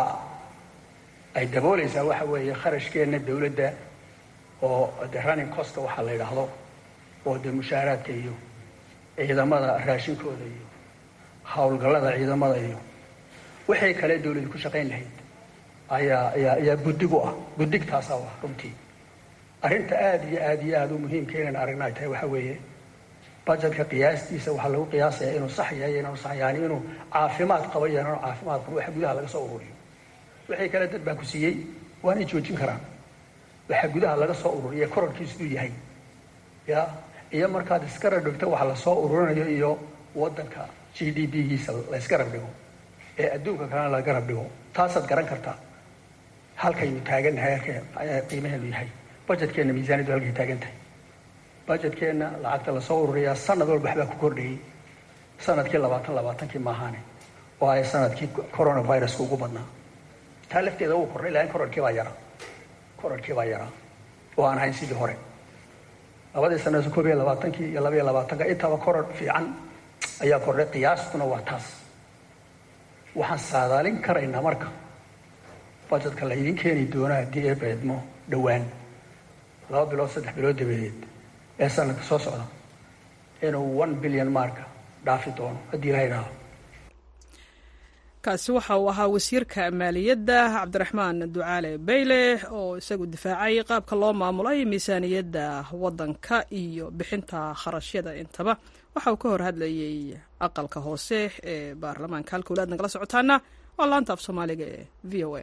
ay daboolaysaa waxa weeye kharashkeenna dawladda oo de running costa waxaa la yidhaahdo oo dee mushaaraadka iyo ciidamada raashinkooda iyo howlgallada ciidamada iyo wixii kale dawladdu ku shaqayn lahayd ayaa ayaa ayaa guddig u ah guddigtaasaa ah runtii arrinta aada iyo aada iyo aada u muhiimka inaan aragna ay tahay waxa weeye budgetka qiyaastiisa waxaa lagu qiyaasayaa inuu sax yahay inaanu sax yaani inuu caafimaad qabo iyo inaanu caafimaad qabo waxa gudaha laga soo ururiyo wixii kale dad baa ku siiyey waanay joojin karaan waxa gudaha laga soo ururiya korarkiisuu yahay ya iyo markaad iska rabdhigto waxa lasoo ururinayo iyo waddanka g d p giisa la yska rabdhigo ee adduunka kalena laga rabdhigo taasaad garan kartaa halkaynu taagannahay halka qiimaheenu yahay budgetkeenna miisaaniyaddu halkay taagan tahay budgetkeenna lacagta lasoo ururiyaa sanad walba waxbaa ku kordhayay sanadkii labaatan labaatankii maahaane oo ay sanadkii coronaviruska ugu badnaa taa lafteeda uu kordhay lakin korarkii baa yaraa korarkii baa yaraa oo aan ahayn sidii hore labadii sanad koob iyo labaatankii iyo laba iyo labaatanka intaba korar fiican ayaa kordhay qiyaastuna waa taas waxaan saadaalin karaynaa marka budgetka la idin keeni doona haddii ee beedmo dhowaan laba bilood saddex bilood dabadeed ee sanadka soo socda inuu one billion marka dhaafi doono haddii la yidhaaho kaasi waxa uu ahaa wasiirka maaliyadda cabdiraxmaan ducaale bayle oo isagu difaacay qaabka loo maamulay miisaaniyadda waddanka iyo bixinta kharashyada intaba waxa uu ka hor hadlayey aqalka hoose ee baarlamaanka halka walaad nagala socotaana waa laanta af soomaaliga ee v o a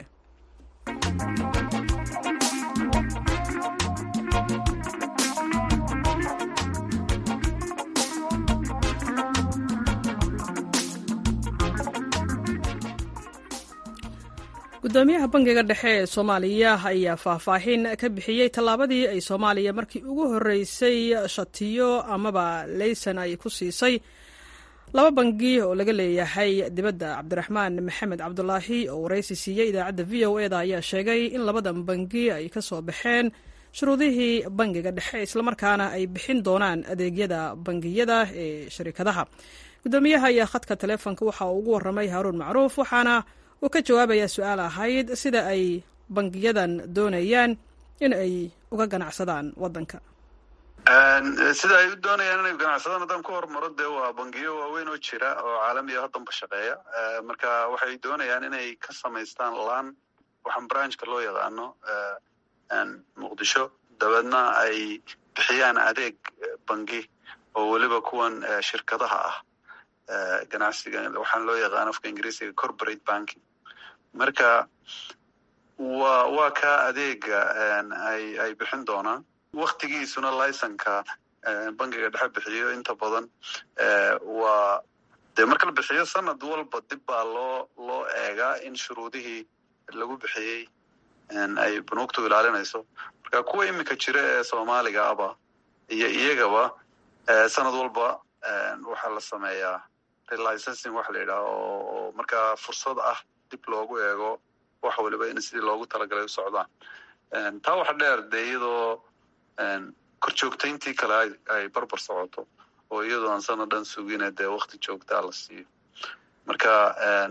gudoomiyaha bangiga dhexe ee soomaaliya ayaa faahfaahin ka bixiyey tallaabadii ay soomaaliya markii ugu horreysay shatiyo amaba leysan ay ku siisay laba bangi oo laga leeyahay dibadda cabdiraxmaan maxamed cabdulaahi oo waraysi siiyey idaacadda v o eda ayaa sheegay in labadan bangi ay ka soo baxeen shuruudihii bangiga dhexe islamarkaana ay bixin doonaan adeegyada bangiyada ee sharikadaha gudoomiyaha ayaa khadka taleefonka waxa uu ugu warramay haaruun macruuf waxaana uu ka jawaabayaa su-aal ahayd sida ay bangiyadan doonayaan in ay uga ganacsadaan waddanka sida ay u doonayaan inay ganacsadaan haddaan ku hormaro dee waa bangiyo waaweyn oo jira oo caalamiya haddanba shaqeeya marka waxay doonayaan inay ka samaystaan laan waxaan branchka loo yaqaano muqdisho dabeedna ay bixiyaan adeeg bangi oo weliba kuwan shirkadaha ah ganacsiga waxaan loo yaqaan afka ingiriisiga corporate banking marka wa waa ka adeega ay ay bixin doonaan waktigiisuna licenka bangiga dhexe bixiyo inta badan waa dee marka la bixiyo sanad walba dib baa loo loo eegaa in shuruudihii lagu bixiyey ay bunuugtu ilaalinayso marka kuwa iminka jira ee soomaaliga aba iyo iyagaba sanad walba waxaa la sameeyaa relicensing waxa la yidhaha oo markaa fursad ah dib loogu eego wax waliba in sidii loogu talagalay u socdaan taa waxa dheer dee iyadoo korjoogtayntii kale ay barbar socoto oo iyadoo aan sanad dhan sugine dee wakti joogtaa la siiyo marka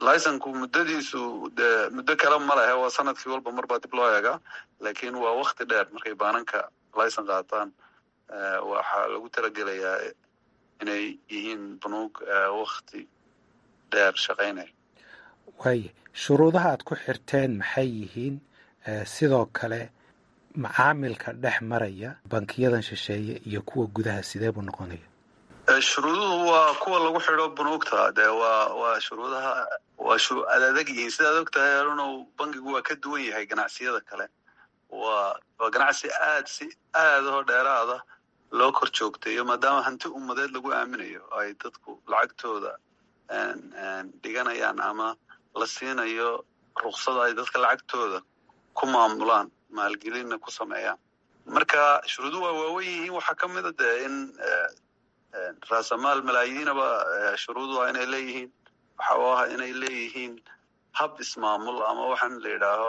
licenku muddadiisu de muddo kale ma lehe waa sanadkii walba mar baa dib loo eegaa laakiin waa wakti dheer markay baananka licen qaataan waxaa lagu talagelayaa inay yihiin banuug wakti dheer shaqaynaya waaye shuruudaha aad ku xirteen maxay yihiin sidoo kale macaamilka dhex maraya bankiyadan shisheeye iyo kuwa gudaha sidee buu noqonaya shuruuduhu waa kuwa lagu xidho bunuugta de waa waa shuruudaha waa ad adag yihiin sidaad og tahay arunow bankigu waa ka duwan yahay ganacsiyada kale waa waa ganacsi aad si aad oo dheeraada loo kor joogtayo maadaama hanti ummadeed lagu aaminayo ay dadku lacagtooda dhiganayaan ama la siinayo ruksada ay dadka lacagtooda ku maamulaan maalgelinna ku sameeyaan marka shuruuduhu waa waawen yihiin waxaa ka mida de in raasamaal malaayiinaba shuruudu ah inay leeyihiin waxa u ah inay leeyihiin hab ismaamul ama waxaan la yidhaaho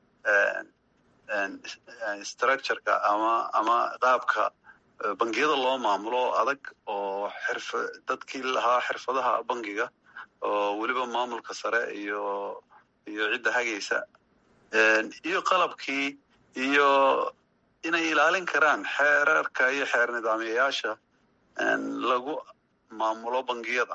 structureka ama ama qaabka bangiyada loo maamulo adag oo xirfa dadkii lahaa xirfadaha bangiga oo weliba maamulka sare iyo iyo cidda hagaysa iyo qalabkii iyo inay ilaalin karaan xeerarka iyo xeer nidaamyayaasha lagu maamulo bangiyada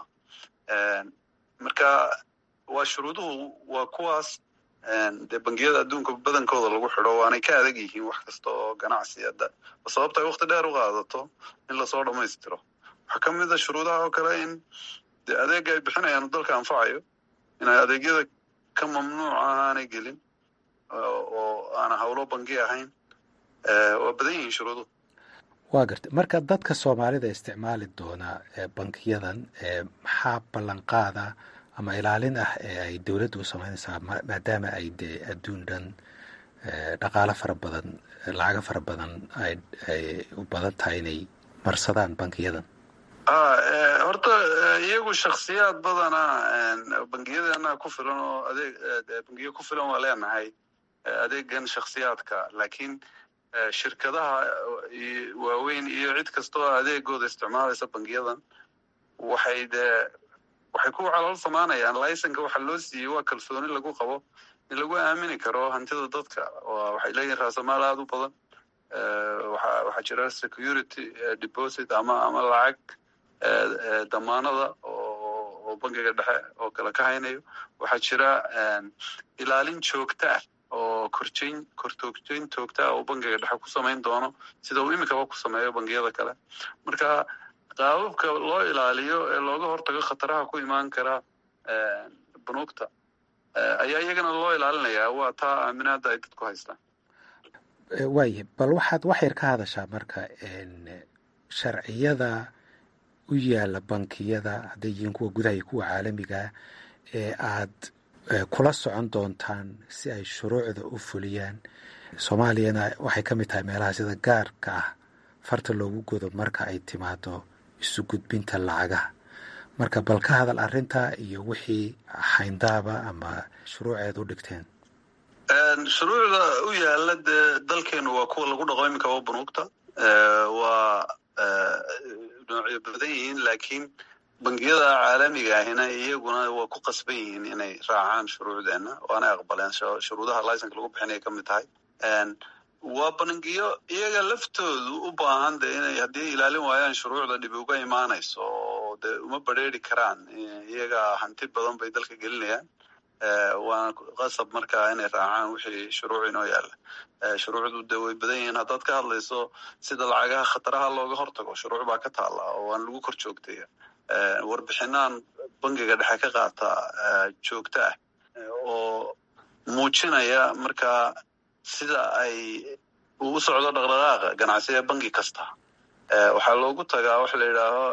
marka waa shuruuduhu waa kuwaas dee bangiyada adduunka badankooda lagu xidho waanay ka adag yihiin wax kasta oo ganacsi ada sababta ay wakti dheer u qaadato in lasoo dhammaystiro waxaa ka mid a shuruudaha oo kale in de adeega ay bixinayaan dalka anfacayo inay adeegyada ka mamnuuca aanay gelin oo aana howlo bangi ahayn waa badan yihiin shuruuduhu waa garta marka dadka soomaalida isticmaali doona bankiyadan maxaa ballanqaada ama ilaalin ah ee ay dowladdu u samaynaysaa maadaama ay dee adduun dhan dhaqaalo fara badan lacago fara badan ay u badan tahay inay marsadaan bankiyadan horta iyagu shaksiyaad badana bangiyadana ku filan oo adeeg bangiyo ku filan waa leenahay adeegan shaksiyaadka laakiin shirkadaha waaweyn iyo cid kasta oo adeegooda isticmaalaysa bangiyadan waxay dee waxay ku calool samaanayaan licenka waxa loo siiyey waa kalsooni lagu qabo in lagu aamini karo hantida dadka waxay leeyihin raasamaal aada u badan waxaa jira security deposit ama ama lacag damaanada oo bangiga dhexe oo kale ka haynayo waxaa jira ilaalin joogta ah oo korjeyn kortoogjeyn joogta ah oo bangiga dhexe ku samayn doono sida uu imikaba ku sameeyo bangiyada kale marka qaababka loo ilaaliyo ee looga hortago khataraha ku imaan kara bunuugta ayaa iyagana loo ilaalinayaa waa taa aaminaada ay dadku haystaan waaye bal waxaad wax yar ka hadashaa marka sharciyada u yaala bankiyada hadday yihiin kuwa gudaha iyo kuwa caalamigaa ee aad kula socon doontaan si ay shuruucda u fuliyaan soomaaliyana waxay ka mid tahay meelaha sida gaarka ah farta loogu godo marka ay timaado isu gudbinta lacagaha marka bal ka hadal arrinta iyo wixii xayndaaba ama shuruuceed u dhigteen shuruucda u yaala dee dalkeenu waa kuwa lagu dhaqo iminkaba bunuugta waa noocyo badan yihiin laakiin bangiyada caalamiga ahina iyaguna waa ku qasban yihiin inay raacaan shuruucdeena waanay aqbaleen shuruudaha licenka lagu bixinaya ka mid tahay waa bangiyo iyaga laftoodu u baahan de inay haddii ilaalin waayaan shuruucda dhibi uga imaanayso oo de uma badrheeri karaan iyaga hanti badan bay dalka gelinayaan waana qasab markaa inay raacaan wixii shuruuc inoo yaalla shuruucdu de way badan yihiin haddaad ka hadlayso sida lacagaha khataraha looga hortago shuruuc baa ka taalla oo waan lagu kor joogtaya warbixinaan bangiga dhexe ka qaata joogto ah oo muujinaya markaa sida ay uu socdo dhaqdhaqaaqa ganacsiga bangi kasta waxaa loogu tagaa waxa la yidhaaho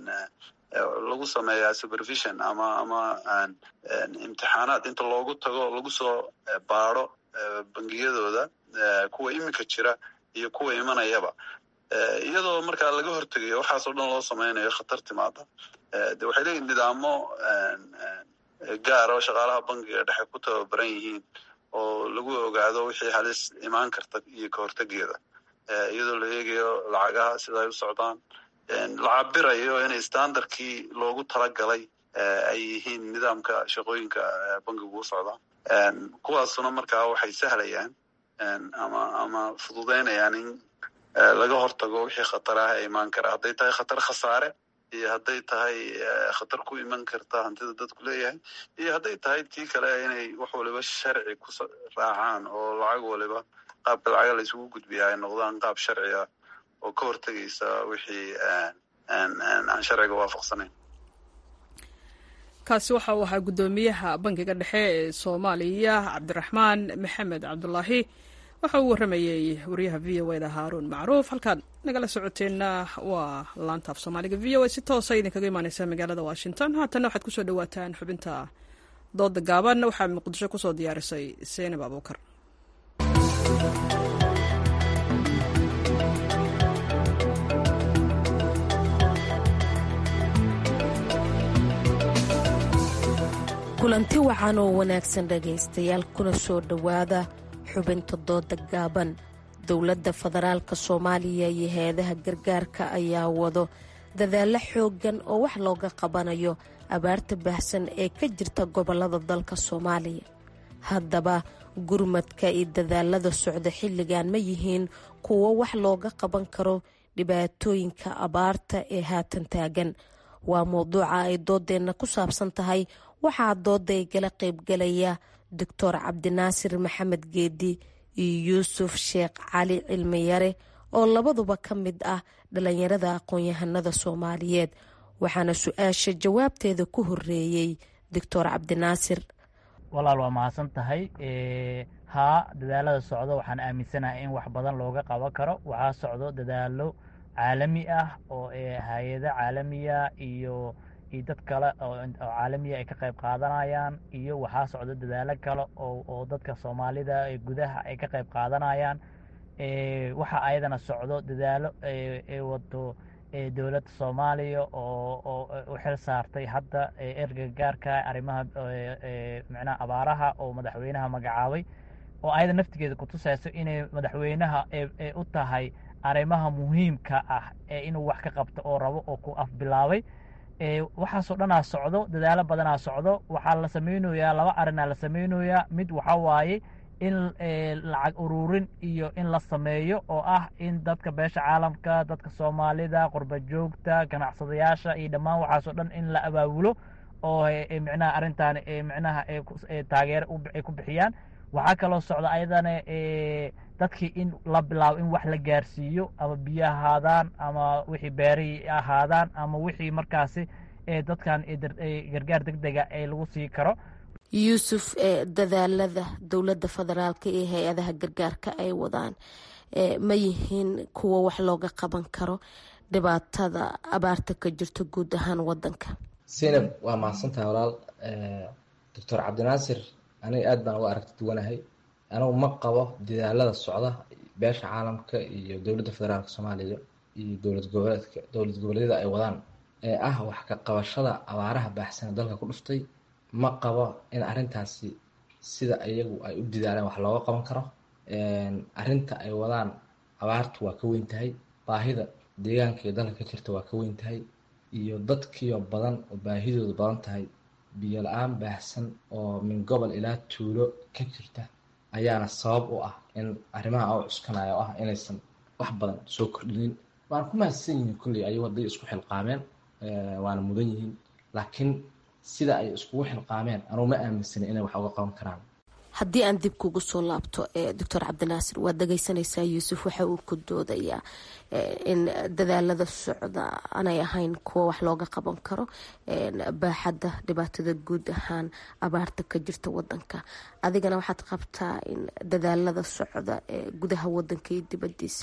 lagu sameeyaa supervision ama ama imtixaanaad inta loogu tago lagu soo baado bangiyadooda kuwa iminka jira iyo kuwa imanayaba iyadoo markaa laga hortegayo waxaasoo dhan loo sameynayo khatar timaada de waxay leeyihin nidaamo gaar oo shaqaalaha bangiga dhexe ku tababaran yihiin oo lagu ogaado wixii halis imaan karta iyo ka hortegeeda iyadoo la eegayo lacagaha sida ay u socdaan la cabirayo inay standardkii loogu talagalay ay yihiin nidaamka shaqooyinka bangigu u socda kuwaasuna markaa waxay sahlayaan ama ama fududeynayaan in laga hortago wixii khatar ah ee imaan kara hadday tahay khatar khasaare iyo hadday tahay khatar ku iman karta hantida dadku leeyahay iyo hadday tahay tii kale inay wax waliba sharci ku raacaan oo lacag waliba qaabka lacaga la isugu gudbiya ay noqdaan qaab sharci ah oo ka hortegaysa wixii aan sharciga waafaqsanayn kaasi waxa uu ahaa guddoomiyaha bankiga dhexe ee soomaaliya cabdiraxmaan maxamed cabdulaahi waxa uu warramayey wariyaha v o eda haaruun macruuf halkaad nagala socoteenna waa laantaaf soomaaliga v o a si toosa idinkaga imaaneysa magaalada washington haatanna waxaad kusoo dhawaataan xubinta dooda gaaban waxaa muqdisho kusoo diyaarisay seenab abuukar kulanti wacan oo wanaagsan dhegaystayaal kuna soo dhowaada xubinta dooda gaaban dowladda federaalka soomaaliya iyo hay-adaha gargaarka ayaa wado dadaalo xooggan oo wax looga qabanayo abaarta baahsan ee ka jirta gobolada dalka soomaaliya haddaba gurmadka iyo dadaalada socda xilligan ma yihiin kuwo wax looga qaban karo dhibaatooyinka abaarta ee haatan taagan waa mowduuca ay doodeenna ku saabsan tahay waxaa dooda ay gala qaybgalaya doctor cabdinaasir maxamed geedi iyo yuusuf sheekh cali cilmiyare oo labaduba ka mid ah dhalinyarada aqoon-yahanada soomaaliyeed waxaana su-aasha jawaabteeda ku horeeyey doctor cabdinaasir walaal waa mahadsan tahay haa dadaalada socdo waxaan aaminsanahay in wax badan looga qaban karo waxaa socdo dadaalo caalami ah oo hay-ado caalamiya iyo iyo dad kale oo caalamiya ay ka qayb qaadanayaan iyo waxaa socdo dadaalo kale oo dadka soomaalida ee gudaha ay ka qayb qaadanayaan waxaa ayadana socdo dadaalo ee wado dowladda soomaaliya oo oo u xil saartay hadda erga gaarka arrimaha micnaha abaaraha oo madaxweynaha magacaabay oo ayada naftigeeda kutusayso inay madaxweynaha ee u tahay arrimaha muhiimka ah ee inuu wax ka qabto oo rabo oo ku afbilaabay waxaasoo dhanaa socdo dadaalo badanaa socdo waxaa la samaynayaa laba arinaa la samaynayaa mid waxaa waaye in lacag ururin iyo in la sameeyo oo ah in dadka beesha caalamka dadka soomaalida qurba joogta ganacsadayaasha iyo dhammaan waxaasoo dhan in la abaabulo oo micnaha arrintan micnaha taageero ay ku bixiyaan waxaa kaloo socda ayadana dadkii in la bilaabo in wax la gaarsiiyo ama biyo ahaadaan ama wixii beerihii ahaadaan ama wixii markaasi dadkan gargaar deg dega ee lagu sii karo yuusuf dadaalada dowladda federaalka iyo hay-adaha gargaarka ay wadaan ma yihiin kuwo wax looga qaban karo dhibaatada abaarta ka jirto guud ahaan wadanka sinab waa mahadsantahay walaal doctor cabdinaasir aniga aad baan uga aragti duwanahay anugu ma qabo dadaalada socda beesha caalamka iyo dowladda federaalka soomaaliya iyo dowlad goboleedka dowlad goboleedyada ay wadaan ee ah wax ka qabashada abaaraha baaxsana dalka ku dhuftay ma qabo in arrintaasi sida iyagu ay u dadaaleen wax looga qaban karo arrinta ay wadaan abaartu waa ka weyn tahay baahida deegaanka iyo dalka ka jirta waa ka weyn tahay iyo dadkiiyo badan oo baahidoodu badan tahay biyo la-aan baahsan oo min gobol ilaa tuulo ka jirta ayaana sabab u ah in arrimaha u cuskanaya oo ah inaysan wax badan soo kordhinin waana ku mahadsan yihiin kolley ayagu hadday isku xilqaameen waana mudan yihiin laakiin sida ay iskugu xilqaameen anugu ma aaminsana inay wax uga qaban karaan haddii aan dib kugu soo laabto doctor cabdinaasir waad dhageysanaysaa yuusuf waxa uu ku doodayaa in dadaalada socda aanay ahayn kuwa wax looga qaban karo baaxadda dhibaatada guud ahaan abaarta ka jirta wadanka adigana waxaad qabtaa in dadaalada socda ee gudaha wadanka iyo dibadiisa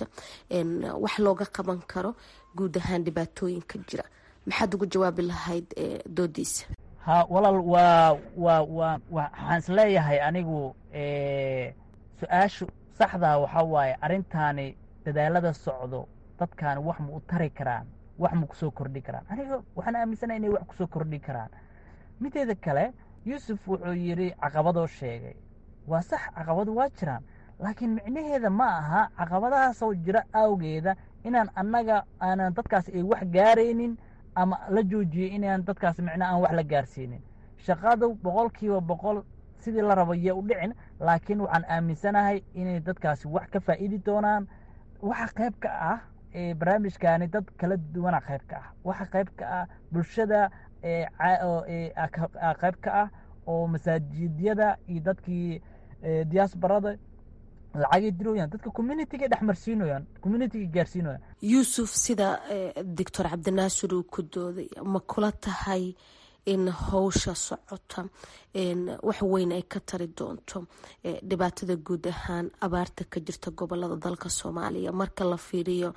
wax looga qaban karo guud ahaan dhibaatooyinka jira maxaad ugu jawaabi lahayd doodiisa ha walaal waa waa waa waxaan isleeyahay anigu su-aashu saxdaa waxaa waaye arrintaani dadaalada socdo dadkaani wax ma u tari karaan wax ma kusoo kordhi karaan aniga waxaan aaminsanaha inay wax kusoo kordhi karaan mideeda kale yuusuf wuxuu yidhi caqabadoo sheegay waa sax caqabado waa jiraan laakiin micnaheeda ma aha caqabadahaasoo jira awgeeda inaan annaga aanan dadkaas ay wax gaaraynin ama la joojiyey inaan dadkaas micnaha aan wax la gaarsiinin shaqadu boqolkiiba boqol sidii la rabo yee u dhicin laakiin waxaan aaminsanahay inay dadkaasi wax ka faa'iidi doonaan waxa qayb ka ah barnaamijkaani dad kala duwana qayb ka ah waxa qayb ka ah bulshada qayb ka ah oo masaajidyada iyo dadkii diaasbarada lacagay dirooyaan dadka communitiga dhex marsiinoyaan communitiga gaarsiinoyaan yuusuf sida doctor cabdinaasir uu ku dooday ma kula tahay in howsha socota wax weyn ay ka tari doonto dhibaatada guud ahaan abaarta ka jirta gobolada dalka soomaaliya marka la fiiriyo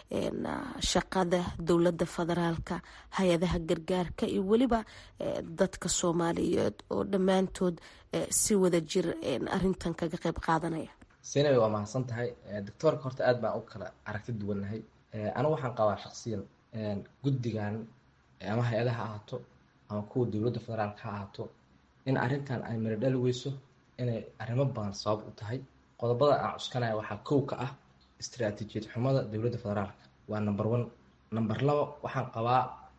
shaqada dowladda federaalka hay-adaha gargaarka iyo weliba dadka soomaaliyeed oo dhammaantood si wada jir arintan kaga qeyb qaadanaya sinay waa mahadsan tahay doctoorka horta aad baan u kala aragti duwannahay anigu waxaan qabaa shaqsiyan guddigan ama hay-adaha ahaato ama kuwa dowladda federaalka ha ahaato in arrintan ay miro dhali weyso inay arrimo badan sabab u tahay qodobada aan cuskanaya waxaa kow ka ah istaraatiijiyad xumada dowladda federaalka waa number one number labo waxaan qabaa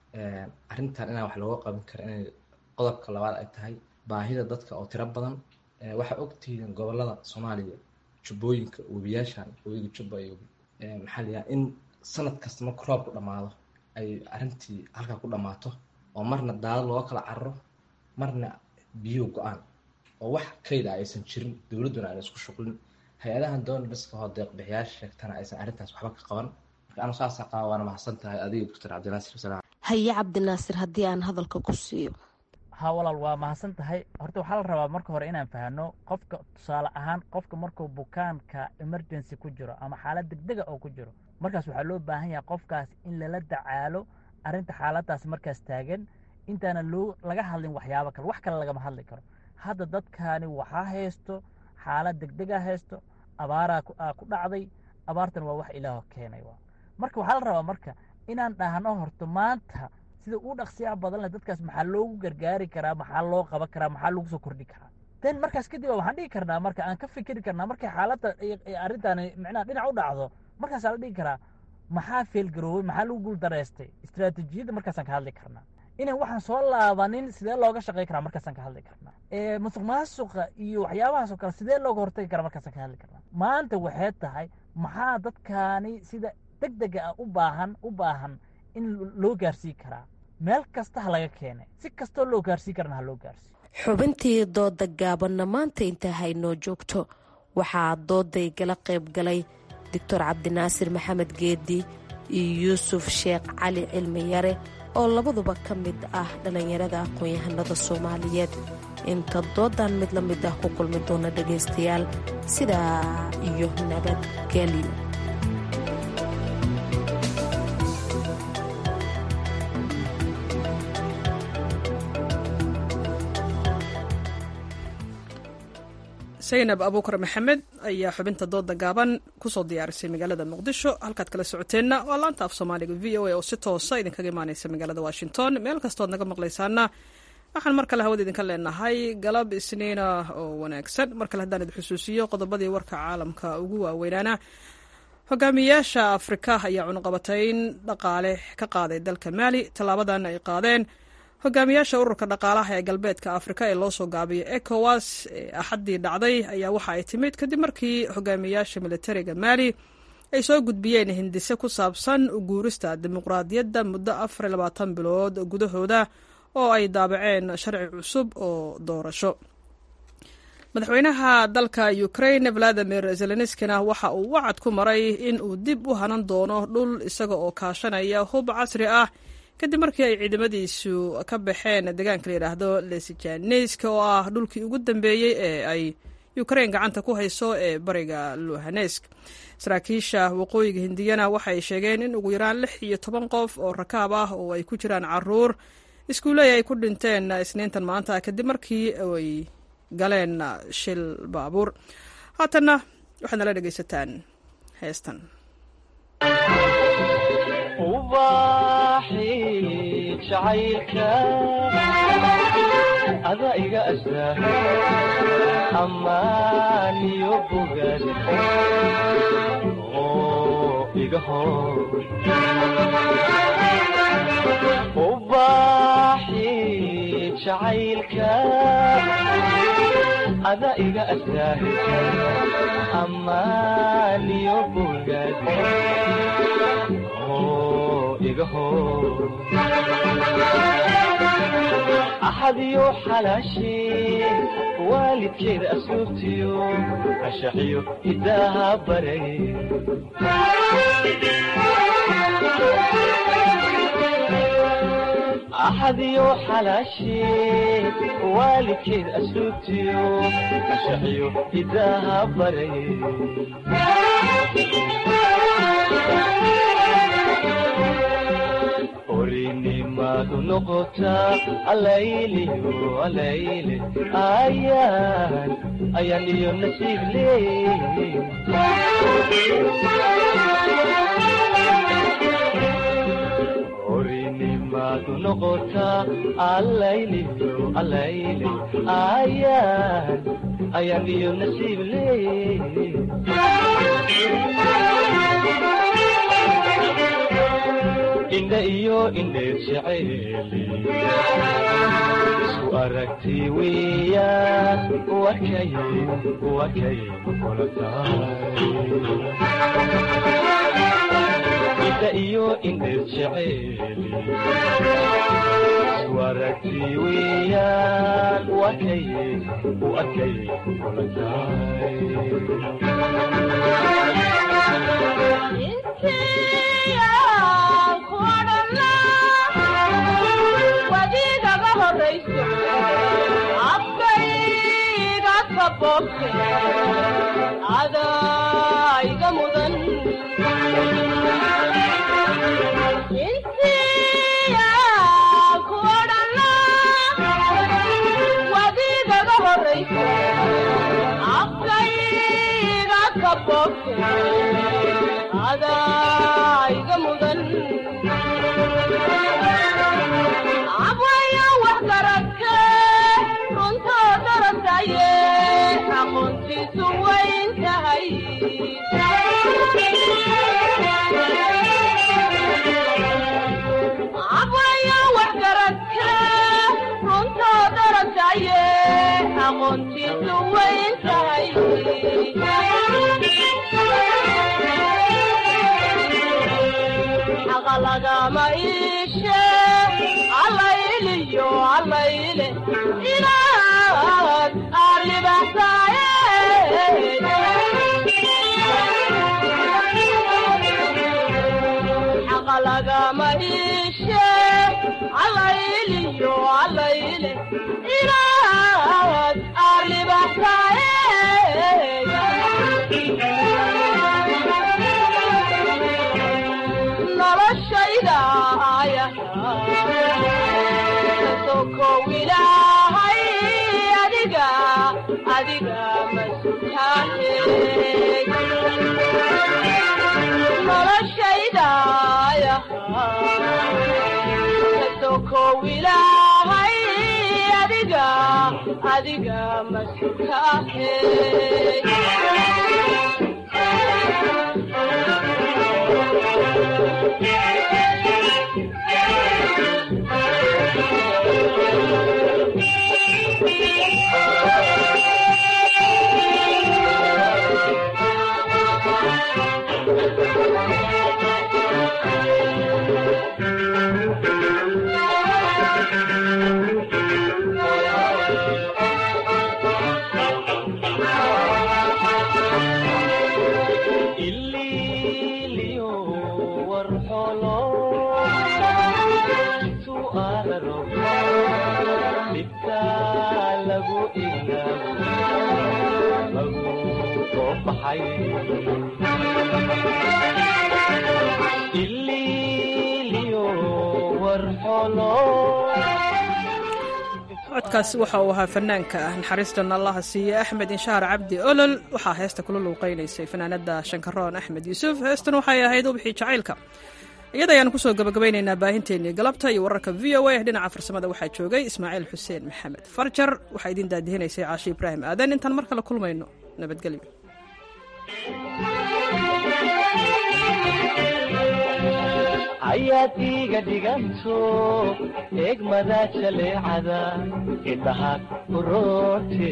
arrintan inaan wax looga qaban kara inay qodobka labaad ay tahay baahida dadka oo tiro badan waxaa ogtihiin gobolada soomaaliya jubbooyinka webiyaashan webiga jubba iyo maxaa la yidhaha in sanad kasta marka roobku dhammaado ay arrintii halkaa ku dhammaato oo marna daadad looga kala cararo marna biyo go-aan oo wax kayda aysan jirin dowladduna aan isku shuqlin hay-adahan doonbaska hoo deeqbixiyaasha sheegtana aysan arrintaas waxba ka qaban marka anu saasaa qaba waana mahadsan tahay adiga doctor cabdinaasir wasalaam haye cabdinaasir haddii aan hadalka ku siiyo ha walaal waa mahadsan tahay horta waxaa la rabaa marka hore inaan fahno qofka tusaale ahaan qofka markuu bukaanka emergency ku jiro ama xaalad degdega oo ku jiro markaas waxaa loo baahan yahay qofkaas in lala dacaalo arrinta xaaladaas markaas taagan intaana loo laga hadlin waxyaabo kale wax kale lagama hadli karo hadda dadkaani waxaa haysto xaalad degdega haysto abaaraa ku dhacday abaartan waa wax ilaah keenay marka waxaa la rabaa marka inaan dhahno horto maanta sida uu dhaqsiyaha badan leh dadkaas maxaa loogu gargaari karaa maxaa loo qaban karaa maxaa lagu soo kordhi karaa ten markaas kadib waxaan dhigi karnaa marka aan ka fikiri karnaa markay xaaladda arrintan micnaha dhinac u dhacdo markaasaa la dhigi karaa maxaa feelgaroobay maxaa lagu guuldareystay istaraatiijiyadda markaasaan ka hadli karnaa inaan waxaan soo laabanin sidee looga shaqey karaa markaasaan ka hadli karnaa musuq maasuqa iyo waxyaabahaas oo kale sidee looga hortagi karaa markaasaan ka hadli karnaa maanta waxay tahay maxaa dadkaani sida deg dega ah u baahan u baahan in loo gaarsii karaa meel kasta ha laga keenay si kastoo loo gaarsii karana ha loo gaarsiiyo xubintii dooda gaabanna maanta inta haynoo joogto waxaa dooday gala qayb galay doctor cabdinaasir maxamed geedi iyo yuusuf sheekh cali cilmi yare oo labaduba ka mid ah dhallinyarada aqoon-yahanada soomaaliyeed inta doodan mid la mid ah ku kulmi doona dhegaystayaal sidaa iyo nabadgelyo saynab abuukar maxamed ayaa xubinta dooda gaaban kusoo diyaarisay magaalada muqdisho halkaad kala socoteenna waa laanta af soomaaliga v o a oo si toosa idinkaga imaaneysa magaalada washington meel kastood naga maqlaysaana waxaan mar kale hawada idinka leenahay galab isniina oo wanaagsan mar kale haddaan idin xusuusiyo qodobadii warka caalamka ugu waaweynaana hogaamiyaasha afrika ayaa cunuqabatayn dhaqaale ka qaaday dalka maali tallaabadan ay qaadeen hogaamiyaasha ururka dhaqaalaha ee galbeedka afrika ee loo soo gaabiyay ecowas ee axaddii dhacday ayaa waxa ay timid kadib markii hogaamiyaasha militariga maali ay soo gudbiyeen hindise ku saabsan uguurista dimuqraadiyadda muddo afar labaatan bilood gudahooda oo ay daabaceen sharci cusub oo doorasho madaxweynaha dalka ukraine valadimir zelenskina waxa uu wacad ku maray in uu dib u hanan doono dhul isaga oo kaashanaya hub casri ah kadib markii ay ciidamadiisu ka baxeen deegaanka la yidhaahdo lesijaneyska oo ah dhulkii ugu dambeeyey ee ay ukrain gacanta ku hayso ee bariga luhanesk saraakiisha waqooyiga hindiyana waxay sheegeen in ugu yaraan lix iyo toban qof oo rakaab ah oo ay ku jiraan caruur iskuuley ay ku dhinteen isniintan maanta kadib markii ay galeen shil baabuur haatanna waxaad nala dhegaysataan heestan jacaylka ada iga astaa ammaan iyo bogaad oo iga hor jacaylka ada iga asaahisa ammaaniyo bogaad oo iga hor axadiyo xalaashee waalidkeeda asluubtiyo ashaxiyo hidaaha baray axadiyo xalaashee waalidkeed asluubtiyo ashaxiyo hidaaha baray orinimadu noqotaa alayliyo alayle ayaan ayaan iyo nasiib leey orinimadu noqotaa alayliyo alayle ayaan ayaan iyo nasiib leey indha iyo indheed jeceeli isku aragti weeyaan wakay wakay kula tahay indha iyo indheed jeceeli isku aragti weeyaan wakay wakay kula tahay wadigaga horayso afkayga kaboobte adayga mudan intiya ku odhana wadigaga horayso afkayga kaboobte adayga mudan abwayo wax garagke runtoo darasaye aqoontiisu wayn tahay abwayo wax garagke runtoo darasaye aqoontiisu wayn tahay xaqa lagama iishe allayliyo allayle inaad arribaxsaaye xaqa lagama iishe allayliyo allayle inaad arribaxsaaye noloshayda kasokow ilaahay adiga adiga masutaahe noloshayda kasokow ilaahay adiga adiga masutaahe codkaasi waxa uu ahaa fanaanka ah naxariistan allaha siiye axmed inshaar cabdi olol waxaa heesta kula luuqaynaysay fanaanada shankaroon axmed yuusuf heestan waxay ahayd ubixii jacaylka iyada ayaan kusoo gabagabaynaynaa baahinteennii galabta iyo wararka v o a dhinaca farsamada waxaa joogay ismaaciil xuseen maxamed farjar waxaa idiin daadihinaysay caashi ibraahim aadan intaan mar kale kulmayno nabadgelyo ayaad iiga dhiganto eegmada jaleecada indhaha kuroorte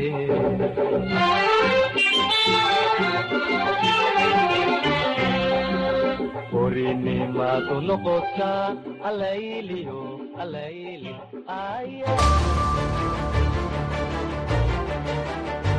orinimadu noqotaa alayliyo alayli aya